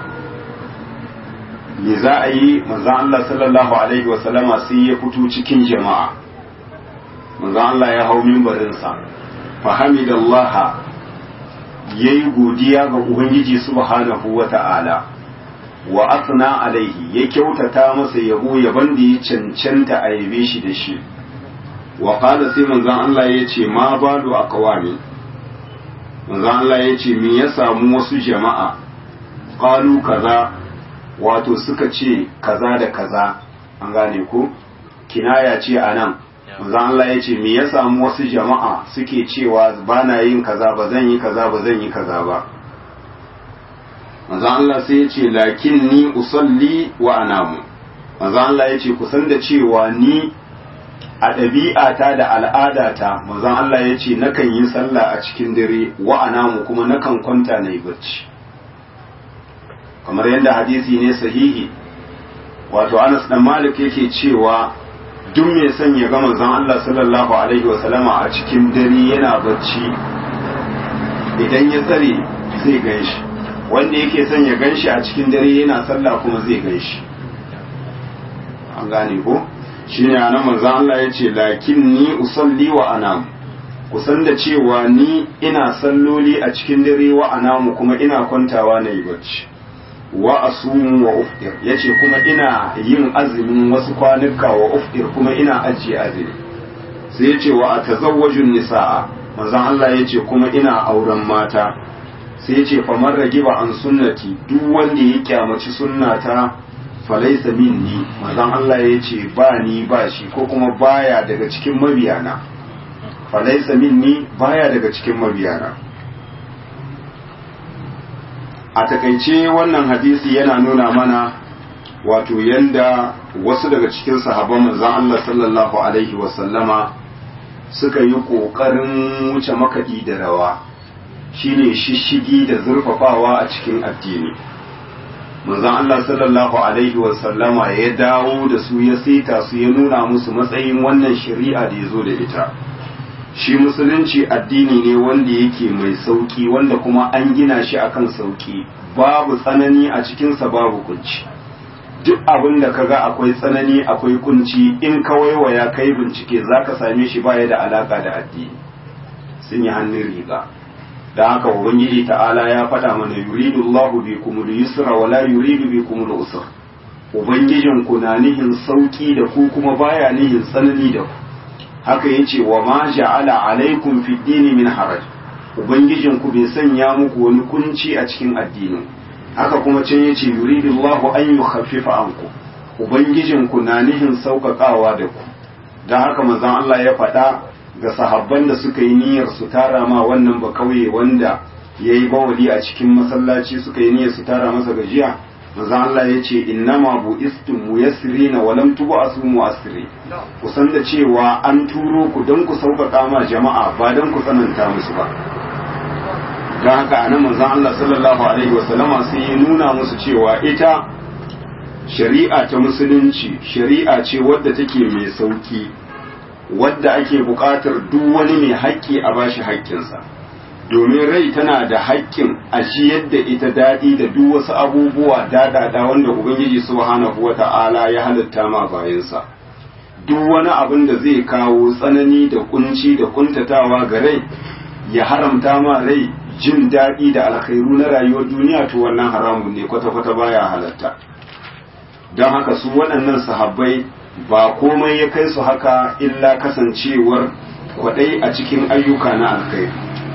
me za a yi manzon Allah sallallahu alaihi wasallama sai ya fito cikin jama'a manzo Allah ya hau mimbarinsa fahamidallaha ya yi godiya ga Ubangiji subhanahu wa ta'ala wa asna alaihi ya kyautata masa yabo yaban da ya cancanta a yabe shi da shi wa qala sai manzon Allah ya ce ma balu aqwami manzon Allah ya ce me ya samu wasu jama'a qalu kaza wato suka ce kaza da kaza an gane ko kinaya ce anan manzon Allah ya ce me ya samu wasu jama'a suke cewa ba na yin kaza ba zan yi kaza ba zan yi kaza ba manzon Allah sai ya ce lakin ni usalli wa anamu manzon Allah ya ce kusan da cewa ni a ɗabi'ata da al'adata manzon Allah ya ce nakan yi sallah a cikin dare wa anamu kuma nakan kwanta na yi bacci kamar yadda hadisi ne sahihi wato Anas dan Malik yake cewa duk mai son ya ga manzon Allah sallallahu alaihi wasallama a cikin dare yana bacci idan ya tsare zai ganshi wanda yake son ya ganshi a cikin dare yana sallah kuma zai ganshi an gane ko shine anan manzon Allah ya ce lakin ni usalli wa anam kusan da cewa ni ina salloli a cikin dare wa anamu kuma ina kwantawa na yi bacci wa asumu wa ufdir yace kuma ina yin azumin wasu kwanuka wa ufdir kuma ina ajiye azumi sai yace wa atazawwajun nisaa manzon Allah yace kuma ina auren mata sai yace fa man ragiba an sunnati duk wanda ya kyamaci sunnata falaisa minni manzon Allah yace ba ni ba shi ko kuma baya daga cikin mabiyana falaisa minni baya daga cikin mabiyana a takaice wannan hadisi yana nuna mana wato yanda wasu daga cikin sahabban manzon Allah sallallahu alaihi wasallama suka yi ƙoƙarin wuce makaɗi da rawa shine shishigi da zurfafawa a cikin addini manzon Allah sallallahu alaihi wasallama ya dawo da su ya saita su ya nuna musu matsayin wannan shari'a da ya zo da ita shi musulunci addini ne wanda yake mai sauki wanda kuma an gina shi akan sauki babu tsanani a cikinsa babu kunci duk abin da kaga akwai tsanani akwai kunci in ka waiwaya kai bincike zaka same shi baya da alaka da addini sun yi hannun riga da haka ubangiji ta'ala ya faɗa mana yuridu Allahu bikum al-yusra wa la yuridu bikum al-usra ubangijin ku na nihin sauki da ku kuma baya nihin tsanani da ku haka yace wa ma ja'ala alaikum fi dini min haraj ubangijin ku bai sanya muku wani kunci a cikin addinin haka kuma can yace yuridu Allahu an yukhaffifa anku ubangijin ku na nihin sauƙaƙawa da ku dan haka manzon Allah ya faɗa ga sahabban da suka yi niyyar su tara ma wannan ba kauye wanda yayi bawali a cikin masallaci suka yi niyyar su tara masa gajiya manzon Allah ya ce innama bu'istum muyassirina wa lam tub'asu mu'assiri ku san da cewa an turo ku don ku sauƙaƙa ma jama'a ba don ku tsananta musu ba don haka anan manzon Allah sallallahu alaihi wa sallama sai ya nuna musu cewa ita shari'a ta musulunci shari'a ce wadda take mai sauki wadda ake buƙatar duk wani mai haƙƙi a bashi haƙƙinsa domin rai tana da haƙƙin a shi yadda ita daɗi da duk wasu abubuwa daɗaɗa wanda ubangiji subhanahu wa ta'ala ya halitta ma bayansa duk wani abin da zai kawo tsanani da kunci da kuntatawa ga rai ya haramta ma rai jin daɗi da alkhairu na rayuwar duniya to wannan haramun ne kwata-kwata baya halatta don haka su waɗannan sahabbai ba komai ya kai su haka illa kasancewar kwaɗai a cikin ayyuka na alkhairi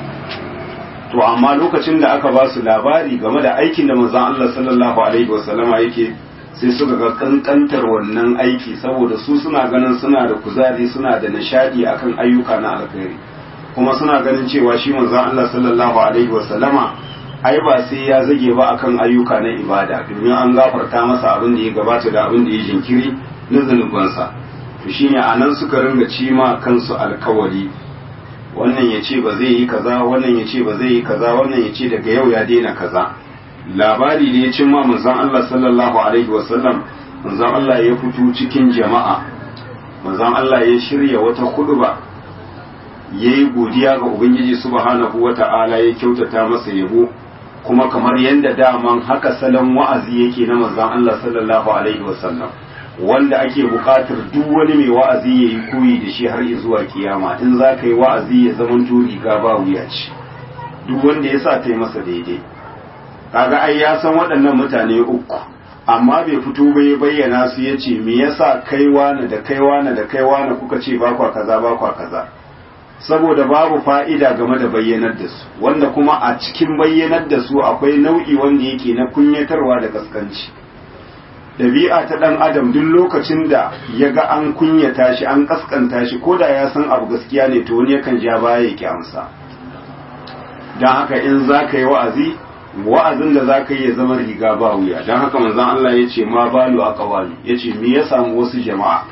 to amma lokacin da aka ba su labari game da aikin da manzon Allah sallallahu alaihi wasallama yake sai suka ga kankantar wannan aiki saboda su suna ganin suna da kuzari suna da nishadi akan ayyuka na alkhairi kuma suna ganin cewa shi manzon Allah sallallahu alaihi wasallama ai ba sai ya zage ba akan ayyuka na ibada domin an gafarta masa abin da ya gabata da abin da ya jinkiri na zanubansa to shine anan suka ringa cima kansu alkawari wannan ya ce ba zai yi kaza wannan ya ce ba zai yi kaza wannan ya ce daga yau ya daina kaza labari da ya cimma manzon Allah sallallahu alaihi wasallam manzon Allah ya fito cikin jama'a manzon Allah ya shirya wata khutba yayi godiya ga ubangiji subhanahu wata'ala ya kyautata masa yabo kuma kamar yadda daman haka salon wa'azi yake na manzon Allah sallallahu alaihi wasallam wanda ake buƙatar duk wani mai wa'azi ya yi koyi da shi har zuwa kiyama in za ka yi wa'azi ya zama riga ba wuya ce duk wanda ya sa ta yi masa daidai kaga ai ya san waɗannan mutane uku amma bai fito ba ya bayyana su ya ce me yasa kaiwa na da kaiwa na da kaiwa na kuka ce ba kwa kaza ba kwa kaza saboda babu fa'ida game da bayyanar da su wanda kuma a cikin bayyanar da su akwai nau'i wanda yake na kunyatarwa da kaskanci ɗabi'a ta ɗan adam duk lokacin da ya ga an kunyata shi an kaskanta shi ko da ya san abu gaskiya ne to wani yakan ja baya ya ki amsa don haka in za ka yi wa'azi wa'azin da za ka yi ya zama riga ba wuya don haka manzon Allah ya ce ma balu a kawali ya ce me ya samu wasu jama'a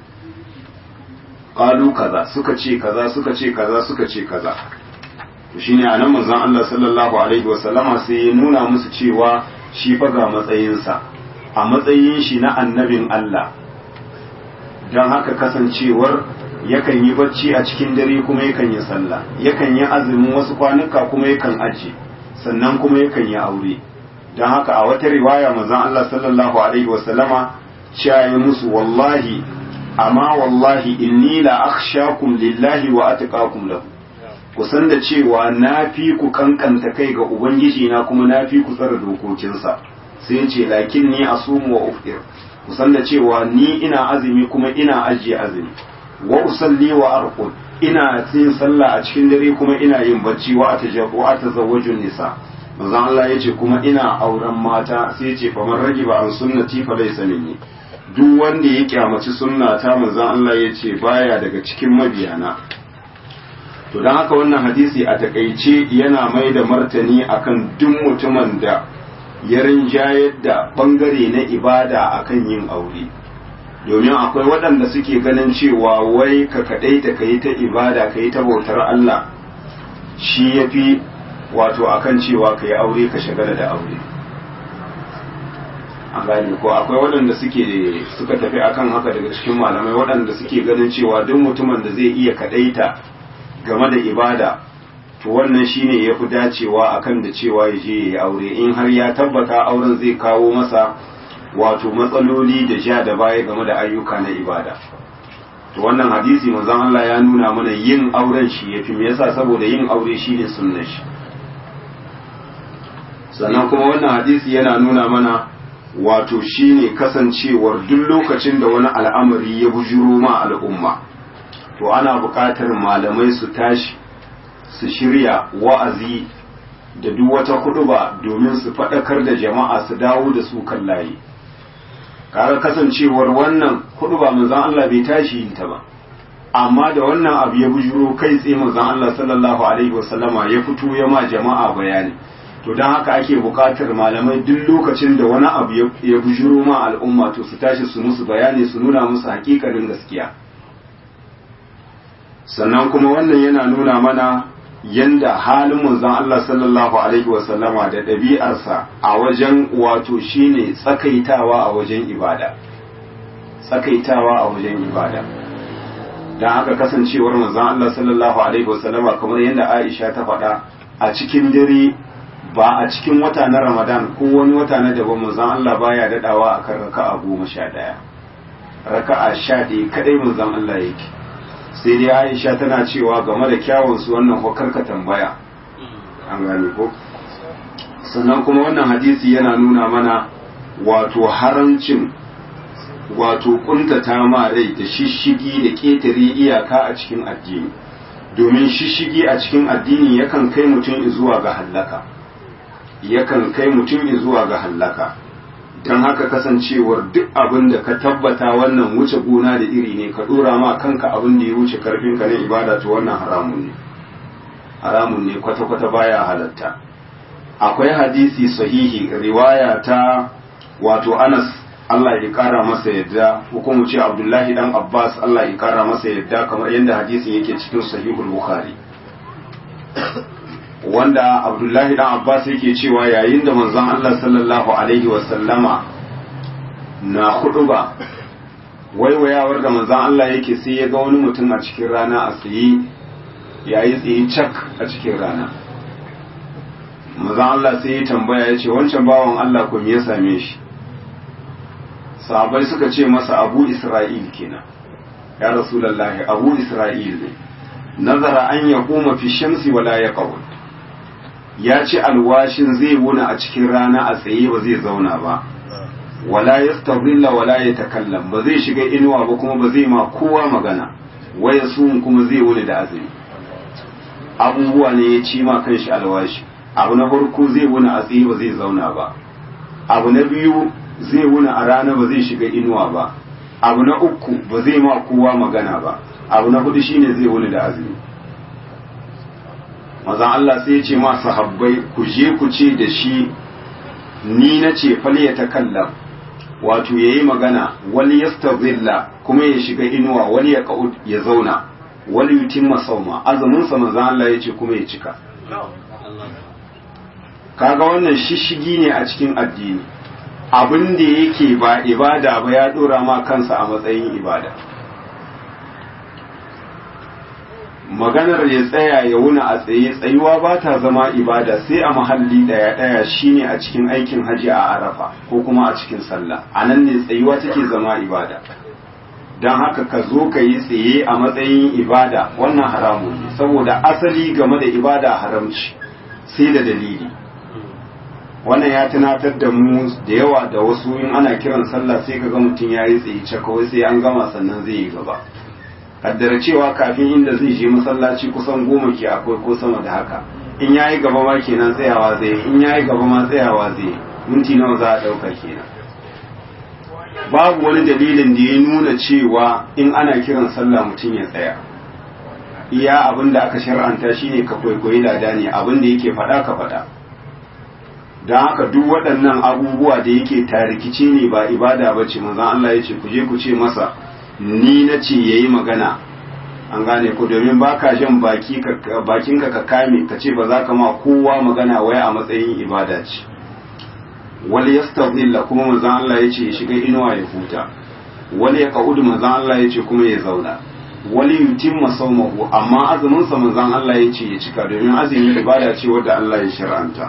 ƙalu kaza suka ce kaza suka ce kaza suka ce kaza to shine anan manzon Allah sallallahu alaihi wasallama sai ya nuna musu cewa shi fa ga matsayinsa a matsayin shi na annabin Allah don haka kasancewar yakan yi bacci a cikin dare kuma yakan yi sallah yakan yi azumin wasu kwanuka kuma yakan aji sannan kuma yakan yi aure don haka a wata riwaya manzon Allah sallallahu alaihi wasallama cewa musu wallahi amma wallahi inni la akhshakum lillahi wa atqakum lahu ku san da cewa na fi ku kankanta kai ga ubangiji na kuma na fi ku tsara dokokinsa sai ce lakin ni asumu wa uftir ku san da cewa ni ina azumi kuma ina ajiye azumi wa usalli wa arqud ina yin sallah a cikin dare kuma ina yin bacci wa atajabu wa atazawwaju nisa manzon Allah yace kuma ina auren mata sai yace fa man ragiba an sunnati fa laysa minni duk wanda ya kyamaci sunnata manzon Allah yace baya daga cikin mabiyana to don haka wannan hadisi a takaice yana mai da martani akan duk mutumin da ya rinjayar da bangare na ibada akan yin aure domin akwai waɗanda suke ganin cewa wai ka kaɗai ta yi ta ibada ka yi ta bautar Allah shi ya fi wato akan cewa ka yi aure ka shagala da aure an gane ko akwai waɗanda suke suka tafi akan haka daga cikin malamai waɗanda suke ganin cewa duk mutumin da zai iya kaɗaita game da ibada to wannan shine ya fi dacewa akan da cewa ya je ya yi aure in har ya tabbata auren zai kawo masa wato matsaloli da ja da baya game da ayyuka na ibada to wannan hadisi manzon Allah ya nuna mana yin auren shi yafi me yasa saboda yin aure shine sunnar shi sannan kuma wannan hadisi yana nuna mana wato shine kasancewar duk lokacin da wani al'amari ya bujuro ma al'umma to ana buƙatar malamai su tashi su shirya wa'azi da duk wata kuɗuba domin su faɗakar da jama'a su dawo da su kan layi kare kasancewar wannan kuɗuba manzon Allah bai tashi yin ta ba amma da wannan abu ya bujuro kai tsaye manzon Allah sallallahu alaihi wasallama ya fito ya ma jama'a bayani to don haka ake buƙatar malamai duk lokacin da wani abu ya bujuro ma al'umma to su tashi su musu bayani su nuna musu hakikarin gaskiya sannan kuma wannan yana nuna mana yanda halin manzon Allah sallallahu alaihi wasallama da ɗabi'arsa a wajen wato shine tsakaitawa a wajen ibada tsakaitawa a wajen ibada don haka kasancewar manzon Allah sallallahu alaihi wasallama kamar yadda Aisha ta faɗa a cikin dare ba a cikin wata na Ramadan ko wani wata na daban manzon Allah baya daɗawa akan raka'a goma sha ɗaya raka'a sha ɗaya kadai manzon Allah yake sai dai aisha tana cewa game da kyawunsu wannan ko karka tambaya an gane ko sannan kuma wannan hadisi yana nuna mana wato haramcin wato kuntata ma rai da shishigi da ƙetare iyaka a cikin addini domin shishigi a cikin addini yakan kai mutum zuwa ga hallaka yakan kai mutum zuwa ga hallaka don haka kasancewar duk abin da ka tabbata wannan wuce gona da iri ne ka dora ma kanka abin da ya wuce karfinka na ibada to wannan haramun ne haramun ne kwata-kwata baya halatta akwai hadisi sahihi riwaya ta wato anas Allah ya kara masa yadda ko kuma ce Abdullahi dan Abbas Allah ya kara masa yadda kamar yadda hadisin yake cikin sahihul Bukhari wanda abdullahi dan abbas yake cewa yayin da manzon Allah sallallahu alaihi wasallama na huduba waiwayawar da manzon Allah yake sai ya ga wani mutum a cikin rana a tsaye yayi tsaye cak a cikin rana manzon Allah sai ya tambaya ya ce wancan bawan Allah ko me ya same shi sahabbai suka ce masa abu isra'il kenan ya rasulullahi abu isra'il ne nazara an ya koma fi shamsi wala ya qawl ya ci alwashin zai wuna a cikin rana a tsaye ba zai zauna ba wala yastadilla wala yatakallam ba zai shiga inuwa ba kuma ba zai ma kowa magana waya sun kuma zai wuni da azumi abubuwa ne ya ci ma kanshi alwashi abu na farko zai wuni a tsaye ba zai zauna ba abu na biyu zai wuni a rana ba zai shiga inuwa ba abu na uku ba zai ma kowa magana ba abu na hudu shine zai wuni da azumi mazan Allah sai ya ce ma sahabbai ku je ku ce da shi ni na ce fal ya takallam wato yayi magana wani yastazilla kuma ya shiga inuwa wani ya qaud ya zauna wani yutimma sauma azumin sa manzon Allah ya ce kuma ya cika kaga wannan shishigi ne a cikin addini abin da yake ba ibada ba ya dora ma kansa a matsayin ibada maganar ya tsaya ya wuna a tsaye tsayuwa ba ta zama ibada sai a mahalli daya daya shine a cikin aikin haji a arafa ko kuma a cikin sallah a nan ne tsayuwa take zama ibada don haka ka zo ka yi tsaye a matsayin ibada wannan haramun ne saboda asali game da ibada haramci sai da dalili wannan ya tunatar da mu da yawa da wasu in ana kiran sallah sai ka ga mutum ya yi tsaye cakawai sai an gama sannan zai yi gaba kaddara cewa kafin inda zai je masallaci kusan goma ke akwai ko sama da haka in ya yi gaba ma kenan tsayawa zai in ya yi gaba ma tsayawa zai minti nawa za a ɗauka kenan babu wani dalilin da ya nuna cewa in ana kiran sallah mutum ya tsaya iya abin da aka shar'anta shine ka kwaikwayi lada ne abin da yake faɗa ka faɗa don haka duk waɗannan abubuwa da yake tarikice ne ba ibada ba ce manzan Allah ya ce ku je ku ce masa ni na ce ya yi magana an gane ku domin ba ka jan bakinka ka kame ka ce ba za ka ma kowa magana wai a matsayin ibada ce wani ya kuma manzan Allah ya ce ya shiga inuwa ya huta wani ya ka'udu manzan Allah ya ce kuma ya zauna wani yutim masaumahu amma azuminsa manzan Allah ya ce ya cika domin azumi ibada ce wadda Allah ya shar'anta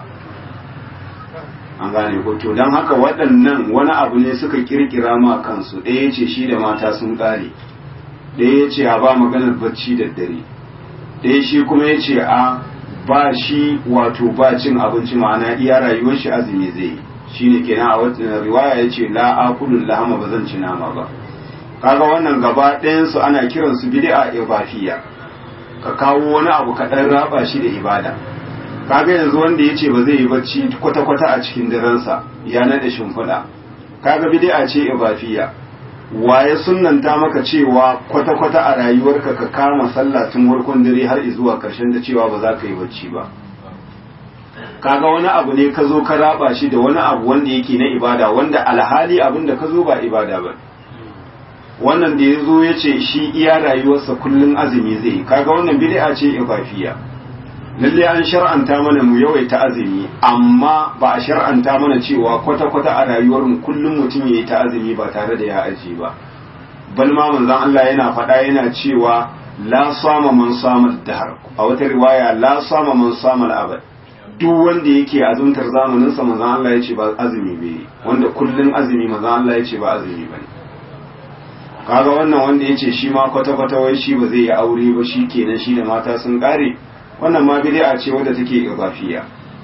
an gane ko to don haka waɗannan wani abu ne suka kirkira ma kansu ɗaya ya ce shi da mata sun ƙare ɗaya ya ce a ba maganar bacci da dare ɗaya shi kuma ya ce a ba shi wato ba cin abinci ma'ana iya rayuwar shi azumi zai yi shine kenan a wata riwaya ya ce la akulun lahama ba zan ci nama ba kaga wannan gaba ɗayansu ana kiransu bid'a ibafiya ka kawo wani abu kaɗan raba shi da ibada kaga yanzu wanda ya ce ba zai yi bacci kwata-kwata a cikin darensa ya naɗe shimfiɗa kaga bid'a ce ibafiya waye sunnanta maka cewa kwata-kwata a rayuwarka ka kama sallah tun farkon dare har zuwa ƙarshen da cewa ba za ka yi bacci ba kaga wani abu ne ka zo ka raba shi da wani abu wanda yake na ibada wanda alhali abin da ka zo ba ibada ba wannan da ya zo ya ce shi iya rayuwarsa kullum azumi zai yi kaga wannan bid'a ce ibafiya lalle an shar'anta mana mu yawaita azumi amma ba a shar'anta mana cewa kwata-kwata a rayuwar mu kullum mutum yayi ta azumi ba tare da ya aji ba bal ma manzon Allah yana faɗa yana cewa la sama man sama dahar a wata riwaya la sama man sama abad duk wanda yake azumtar zamanin sa manzon Allah ya ce ba azumi bai wanda kullun azumi manzon Allah ya ce ba azumi bane kaga wannan wanda ya ce shi ma kwata-kwata wai shi ba zai yi aure ba shi kenan shi da mata sun kare wannan ma bid'a ce wadda take idafiya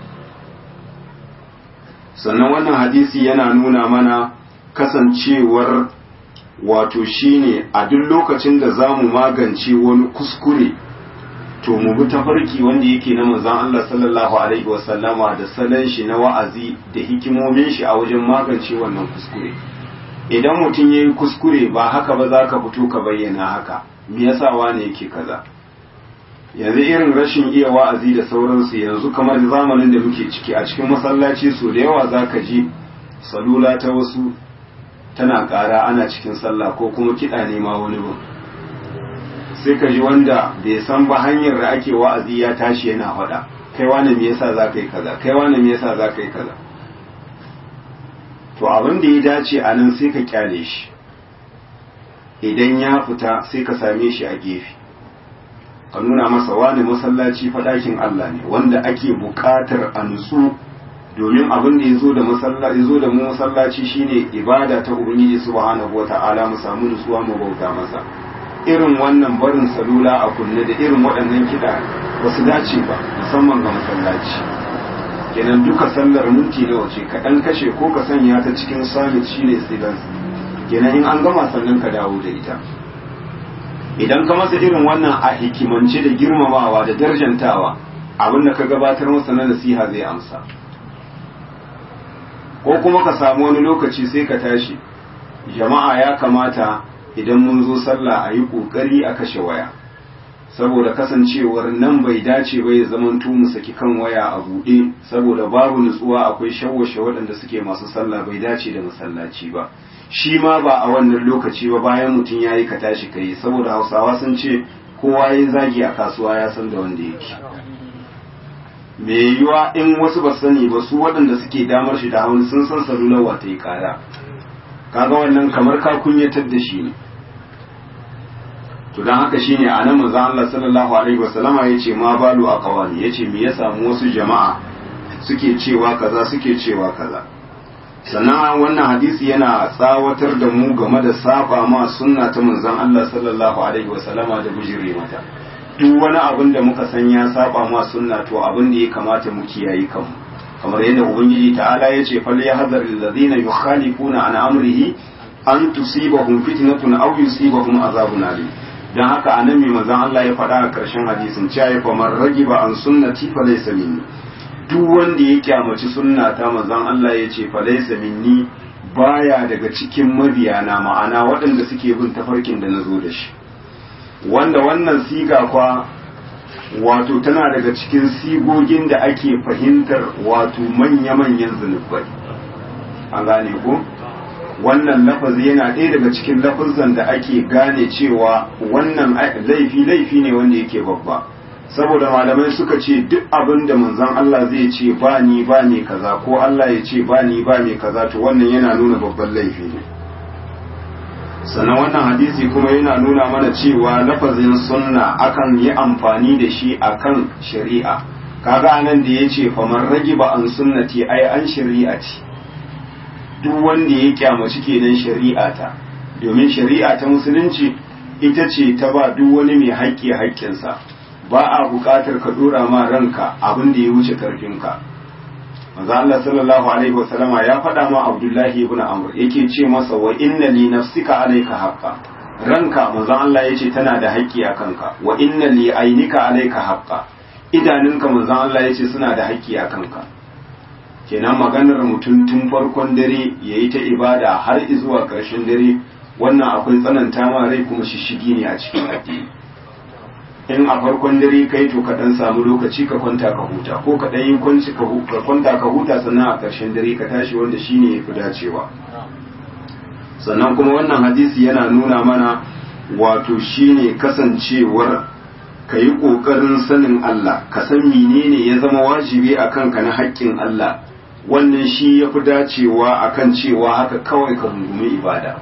sannan wannan hadisi yana nuna mana kasancewar wato shine a duk lokacin da zamu magance wani kuskure to mu bi tafarki wanda yake na manzon Allah sallallahu alaihi wasallama da salon shi na wa'azi da hikimomin shi a wajen magance wannan kuskure idan mutum yayi kuskure ba haka ba za ka fito ka bayyana haka me yasa wane yake kaza yanzu irin rashin iya wa'azi da sauransu yanzu kamar zamanin da muke ciki a cikin masallaci so da yawa za ka ji salula ta wasu tana ƙara ana cikin sallah ko kuma kiɗa ne ma wani ba sai ka ji wanda bai san ba hanyar da ake wa'azi ya tashi yana faɗa kai wani me yasa za ka yi kaza kai wani me yasa za ka yi kaza to abin da ya dace a nan sai ka kyale shi idan ya fita sai ka same shi a gefe ka nuna masa wani masallaci faɗakin Allah ne wanda ake buƙatar a nutsu domin abin da ya zo da masallaci zo da mu masallaci shine ibada ta ubangiji subhanahu wata'ala mu samu nutsuwa mu bauta masa irin wannan barin salula a kunne da irin waɗannan kiɗa ba su dace ba musamman ga masallaci kenan duka sallar minti nawa ce ka ɗan kashe ko ka sanya ta cikin summit shine silence kenan in an gama sannan ka dawo da ita idan ka masa irin wannan a hikimance da girmamawa da darjantawa abinda ka gabatar masa na nasiha zai amsa ko kuma ka samu wani lokaci sai ka tashi jama'a ya kamata idan mun zo sallah a yi ƙoƙari a kashe waya saboda kasancewar nan bai dace ba ya zaman mu saki kan waya a buɗe saboda babu nutsuwa akwai shawwashe waɗanda suke masu sallah bai dace da masallaci ba shi ma ba a wannan lokaci ba bayan mutum ya yi ka tashi ka yi saboda hausawa sun ce kowa ya zagi a kasuwa ya san da wanda yake me yiwa in wasu ba sani ba su waɗanda suke damar shi da hawan sun san salular wata yi kara kaga wannan kamar ka kunyatar da shi ne to dan haka shine a nan manzo Allah sallallahu alaihi wasallama yace ma balu aqwani yace me ya samu wasu jama'a suke cewa kaza suke cewa kaza sannan wannan hadisi yana tsawatar da mu game da saba ma sunna ta manzon Allah sallallahu alaihi wasallama da bujire mata duk wani abin da muka san ya saba ma sunna to abin da ya kamata mu kiyaye kanmu kamar yadda ubangiji ta'ala ya ce fal yahzar alladhina yukhalifuna an amrihi an tusibahum fitnatun aw yusibahum azabun alim dan haka anan mai manzon Allah ya faɗa a ƙarshen hadisin cewa ya famar ragiba an sunnati fa laysa minni duk wanda ya kyamaci sunna ta manzon Allah ya ce fa laysa minni baya daga cikin mabiyana ma'ana waɗanda suke bin tafarkin da nazo da shi wanda wannan siga kwa wato tana daga cikin sigogin da ake fahimtar wato manya-manyan zunubai an gane ko wannan lafazi yana ɗaya daga cikin lafazan da ake gane cewa wannan laifi laifi ne wanda yake babba saboda malamai suka ce duk abin da manzon Allah zai ce ba ni ba ne kaza ko Allah ya ce ba ni ba ne kaza to wannan yana nuna babban laifi ne sannan wannan hadisi kuma yana nuna mana cewa lafazin sunna akan yi amfani da shi akan shari'a kaga anan da yace faman ragiba an sunnati ai an shari'ati duk wanda ya kyamaci kenan shari'a ta domin shari'a ta musulunci ita ce ta ba duk wani mai haƙƙi haƙƙinsa ba a buƙatar ka dora ma ranka abin da ya wuce karfinka manzo Allah sallallahu alaihi wasallama ya faɗa ma Abdullahi ibn Amr yake ce masa wa inna li nafsika alayka haqqa ranka manzo Allah yace tana da haƙƙi a kanka wa inna li ainika alayka haqqa idanunka manzo Allah yace suna da haƙƙi a kanka kenan maganar mutum tun farkon dare yayi ta ibada har zuwa ƙarshen dare wannan akwai tsananta ma rai kuma shishigi ne a cikin addini in a farkon dare kai to ka dan samu lokaci ka kwanta ka huta ko ka dan yi kwanci ka kwanta ka huta sannan a ƙarshen dare ka tashi wanda shine yafi dacewa sannan kuma wannan hadisi yana nuna mana wato shine kasancewar ka yi ƙoƙarin sanin Allah ka san menene ya zama wajibi a kanka na haƙƙin Allah wannan shi ya fi dacewa akan cewa haka kawai ka rungumi ibada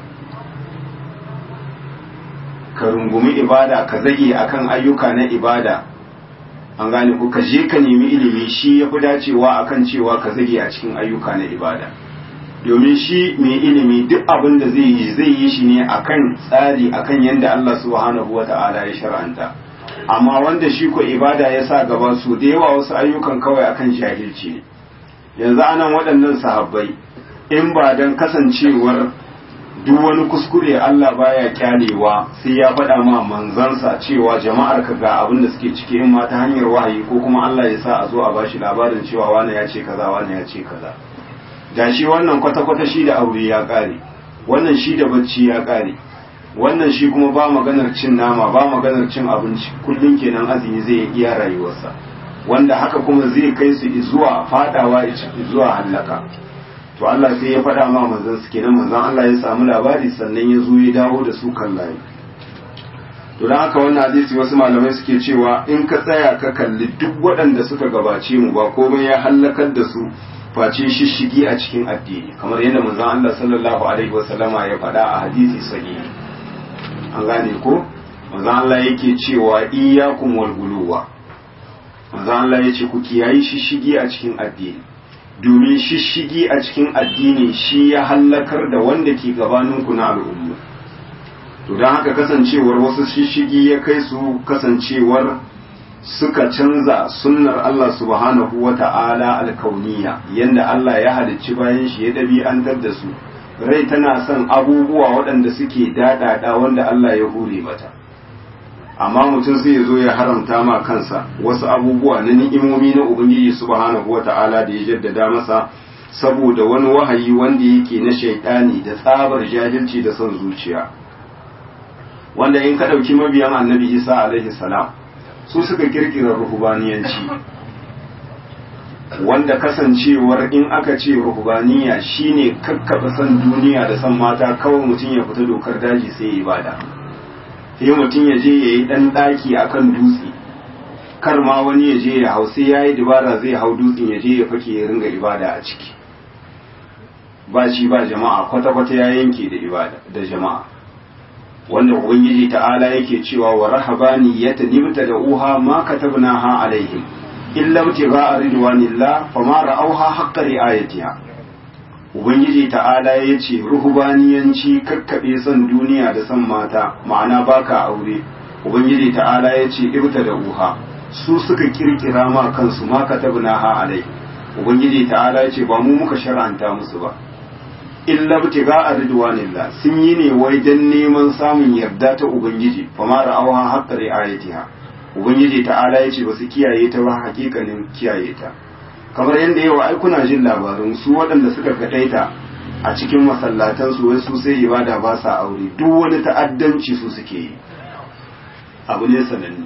ka rungumi ibada ka zage akan ayyuka na ibada an gane ku ka je ka nemi ilimi shi ya fi dacewa akan cewa ka zage a cikin ayyuka na ibada domin shi mai ilimi duk abin da zai yi zai yi shi ne akan tsari akan yadda Allah subhanahu wa ta'ala ya shar'anta amma wanda shi ko ibada ya sa gaba su da yawa wasu ayyukan kawai akan jahilci ne yanzu anan waɗannan sahabbai in ba don kasancewar duk wani kuskure Allah baya kyalewa sai ya faɗa ma manzansa cewa jama'ar ka ga abin da suke ciki in ma ta hanyar wahayi ko kuma Allah ya sa a zo a bashi labarin cewa wani ya ce kaza wani ya ce kaza da shi wannan kwata-kwata shi da aure ya ƙare wannan shi da bacci ya ƙare wannan shi kuma ba maganar cin nama ba maganar cin abinci kullum kenan azumi zai iya rayuwarsa wanda haka kuma zai kai su zuwa fadawa zuwa hallaka to Allah sai ya faɗa ma manzon su kenan manzon Allah ya samu labari sannan ya zo ya dawo da su kan layi to dan haka wannan hadisi wasu malamai suke cewa in ka tsaya ka kalli duk waɗanda suka gabace mu ba komai ya hallakar da su face shishigi a cikin addini kamar yadda manzon Allah sallallahu alaihi wasallama ya faɗa a hadisi sahihi an gane ko manzon Allah yake cewa iyyakum wal guluwa manzon Allah yace ku kiyayi shishigi a cikin addini domin shishigi a cikin addini shi ya hallakar da wanda ke gabaninku na al'ummu to don haka kasancewar wasu shishigi ya kai su kasancewar suka canza sunnar Allah subhanahu wa ta'ala alkauniya yanda Allah ya halicci bayan shi ya ɗabi'antar da su rai tana son abubuwa waɗanda suke daɗaɗa wanda Allah ya hure mata amma mutum zai zo ya haramta ma kansa wasu abubuwa na ni'imomi na ubangiji subhanahu wa ta'ala da ya jaddada masa saboda wani wahayi wanda yake na shaidani da tsabar jahilci da son zuciya wanda in ka ɗauki mabiyan annabi isa alaihi salam su suka kirkira ruhubaniyanci wanda kasancewar in aka ce ruhubaniya shine kakkaɓe son duniya da son mata kawai mutum ya fita dokar daji sai ibada sai mutum ya je ya yi ɗan ɗaki akan dutse kar ma wani ya je ya hau sai ya yi dibara zai hau dutsen ya je ya fake ya ringa ibada a ciki ba shi ba jama'a kwata-kwata ya yanke da ibada da jama'a wanda ubangiji ta'ala yake cewa wa rahabani ya tanibta da uha ma katabnaha alaihim illa ibtigha'a ridwanillah fama ra'awha haqqa ri'ayatiha ubangiji ta'ala yace ruhubaniyanci kakkabe son duniya da son mata ma'ana baka aure ubangiji ta'ala yace ibta da uha su suka kirkira ma kansu ma katabnaha alai ubangiji ta'ala yace ba mu muka shar'anta musu ba illa btiga ridwanillah sun yi ne wai dan neman samun yarda ta ubangiji fama ra'awha haqqa ri'ayatiha ubangiji ta'ala yace ba su kiyaye ta ba hakikanin kiyaye ta kamar yadda yawa ai kuna jin labarin su waɗanda suka kadaita a cikin masallatan su wai su sai ibada ba sa aure duk wani ta'addanci su suke yi abu ne sananne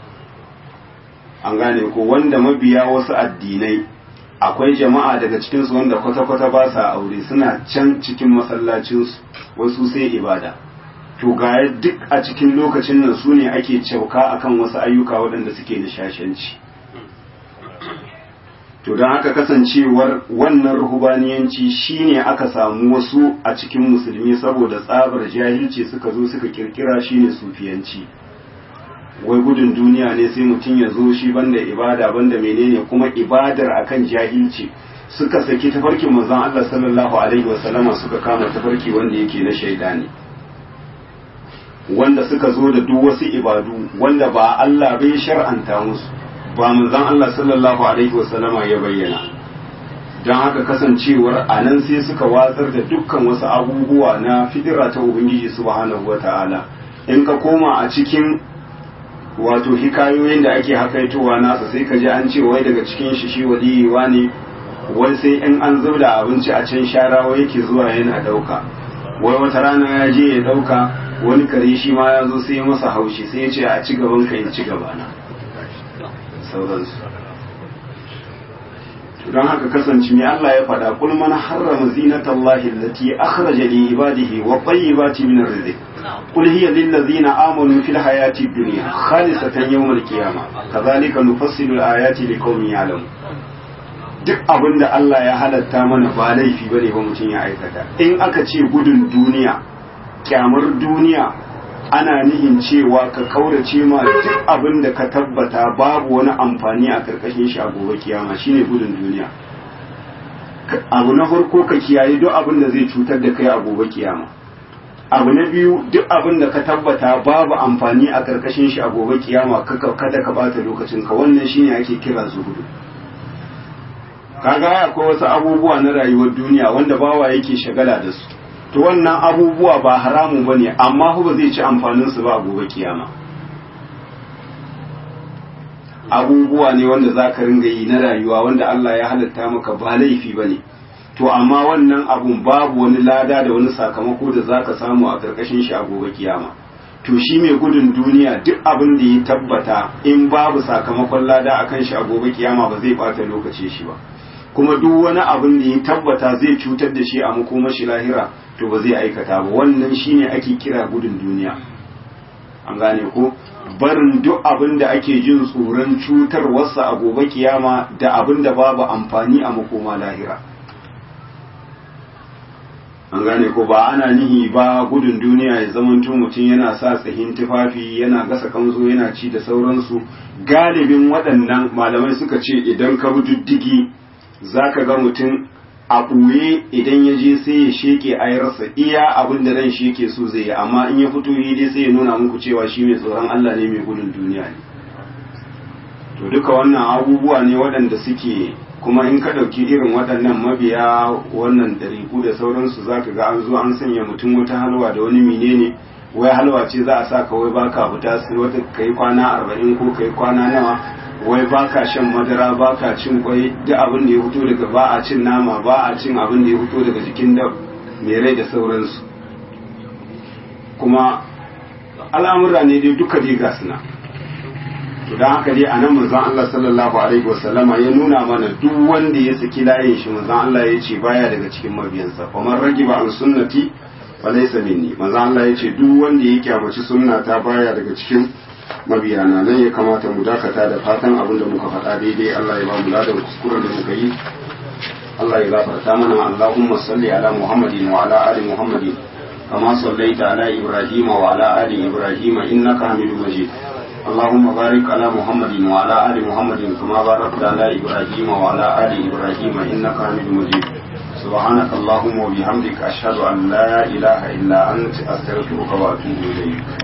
an gane ko wanda mabiya wasu addinai akwai jama'a daga cikinsu wanda kwata-kwata ba sa aure suna can cikin masallacinsu wasu sai ibada to ga duk a cikin lokacin nan su ne ake cauka akan wasu ayyuka waɗanda suke nishashanci to don haka kasancewar wannan ruhubaniyanci shine aka samu wasu a cikin musulmi saboda tsabar jahilci suka zo suka kirkira shine sufiyanci wai gudun duniya ne sai mutum ya zo shi banda ibada banda menene kuma ibadar akan jahilci suka saki tafarkin manzon Allah sallallahu alaihi wasallama suka kama tafarki wanda yake na shaidani wanda suka zo da duk wasu ibadu wanda ba Allah bai shar'anta musu ba manzon Allah sallallahu alaihi wasallama ya bayyana don haka kasancewar a nan sai suka watsar da dukkan wasu abubuwa na fidira ta ubangiji subhanahu wata'ala in ka koma a cikin wato hikayoyin da ake hakaitowa nasa sai ka ji an ce wai daga cikin shi shi waliyewa ne wai sai in an zubda abinci a can sharawa yake zuwa yana dauka wai wata rana ya je ya dauka wani kare shi ma ya zo sai ya masa haushi sai ya ce a ci gaban ka in ci gaba na sauransu don haka kasance mai Allah ya faɗa kul man harrama zinatallahi allati akhraja li ibadihi wa tayyibati min rizq قل هي للذين آمنوا في الحياة الدنيا خالصة يوم القيامة كذلك نفصل الآيات لقوم يعلمون duk abin da Allah ya halatta mana ba laifi bane ba mutum ya aikata in aka ce gudun duniya kyamar duniya ana nihin cewa ka kaurace ma duk abin da ka tabbata babu wani amfani a karkashin shi a gobe kiyama shine gudun duniya abu na farko ka kiyaye duk abin da zai cutar da kai a gobe kiyama abu na biyu duk abin da ka tabbata babu amfani a karkashin shi a gobe kiyama kada ka bata lokacin ka wannan shine ake kira zuhudu kaga akwai wasu abubuwa na rayuwar duniya wanda bawa yake shagala da su to wannan abubuwa ba haramu bane amma ba zai ci amfanin su ba a gobe kiyama abubuwa ne wanda zaka ringa yi na rayuwa wanda Allah ya halatta maka ba laifi bane to amma wannan abun babu wani lada da wani sakamako da zaka samu a karkashin shi a gobe kiyama to shi mai gudun duniya duk abin da ya tabbata in babu sakamakon lada akan shi a gobe kiyama ba zai bata lokaci shi ba kuma duk wani abin da ya tabbata zai cutar da shi a makomashi lahira to ba zai aikata ba wannan shine ake kira gudun duniya an gane ko barin duk abin da ake jin tsoron cutarwarsa a gobe kiyama da abin da babu amfani a makoma lahira an gane ko ba ana nihi ba gudun duniya ya zamanto mutum yana sa tsahin tufafi yana gasa kanzo yana ci da sauransu galibin waɗannan malamai suka ce idan ka bi diddigi za ka ga mutum a ɓuye idan ya je sai ya sheke ayarsa iya abin da ran shi yake so zai yi amma in ya fito yi dai sai ya nuna muku cewa shi mai tsoron Allah ne mai gudun duniya ne to duka wannan abubuwa ne waɗanda suke kuma in ka ɗauki irin waɗannan mabiya wannan ɗariƙu da sauransu za ka ga an zo an sanya mutum wata halwa da wani menene wai halwa ce za a sa ka wai baka fita sai wata kai kwana arba'in ko kai kwana nawa wai baka shan madara baka cin kwai duk abin da ya fito daga ba a cin nama ba a cin abin da ya fito daga jikin da mai rai da sauransu kuma al'amura ne dai duka dai ga suna to don haka dai a nan manzon Allah sallallahu alaihi wasallama ya nuna mana duk wanda ya saki layin shi manzon Allah ya ce baya daga cikin mabiyansa kuma ragiba an sunnati falaysa minni manzon Allah ya ce duk wanda ya kyamaci sunna ta baya daga cikin mabiyana nan ya kamata mu dakata da fatan abin da muka faɗa daidai Allah ya ba mu ladan kuskuren da muka yi Allah ya gafarta mana Allahumma salli ala Muhammadin wa ala ali Muhammadin kama sallaita ala Ibrahim wa ala ali Ibrahim innaka Hamidum Majid اللهم بارك على محمد وعلى آل محمد كما باركت على إبراهيم وعلى آل إبراهيم إنك حميد مجيد سبحانك اللهم وبحمدك أشهد أن لا إله إلا أنت أستغفرك وأتوب إليك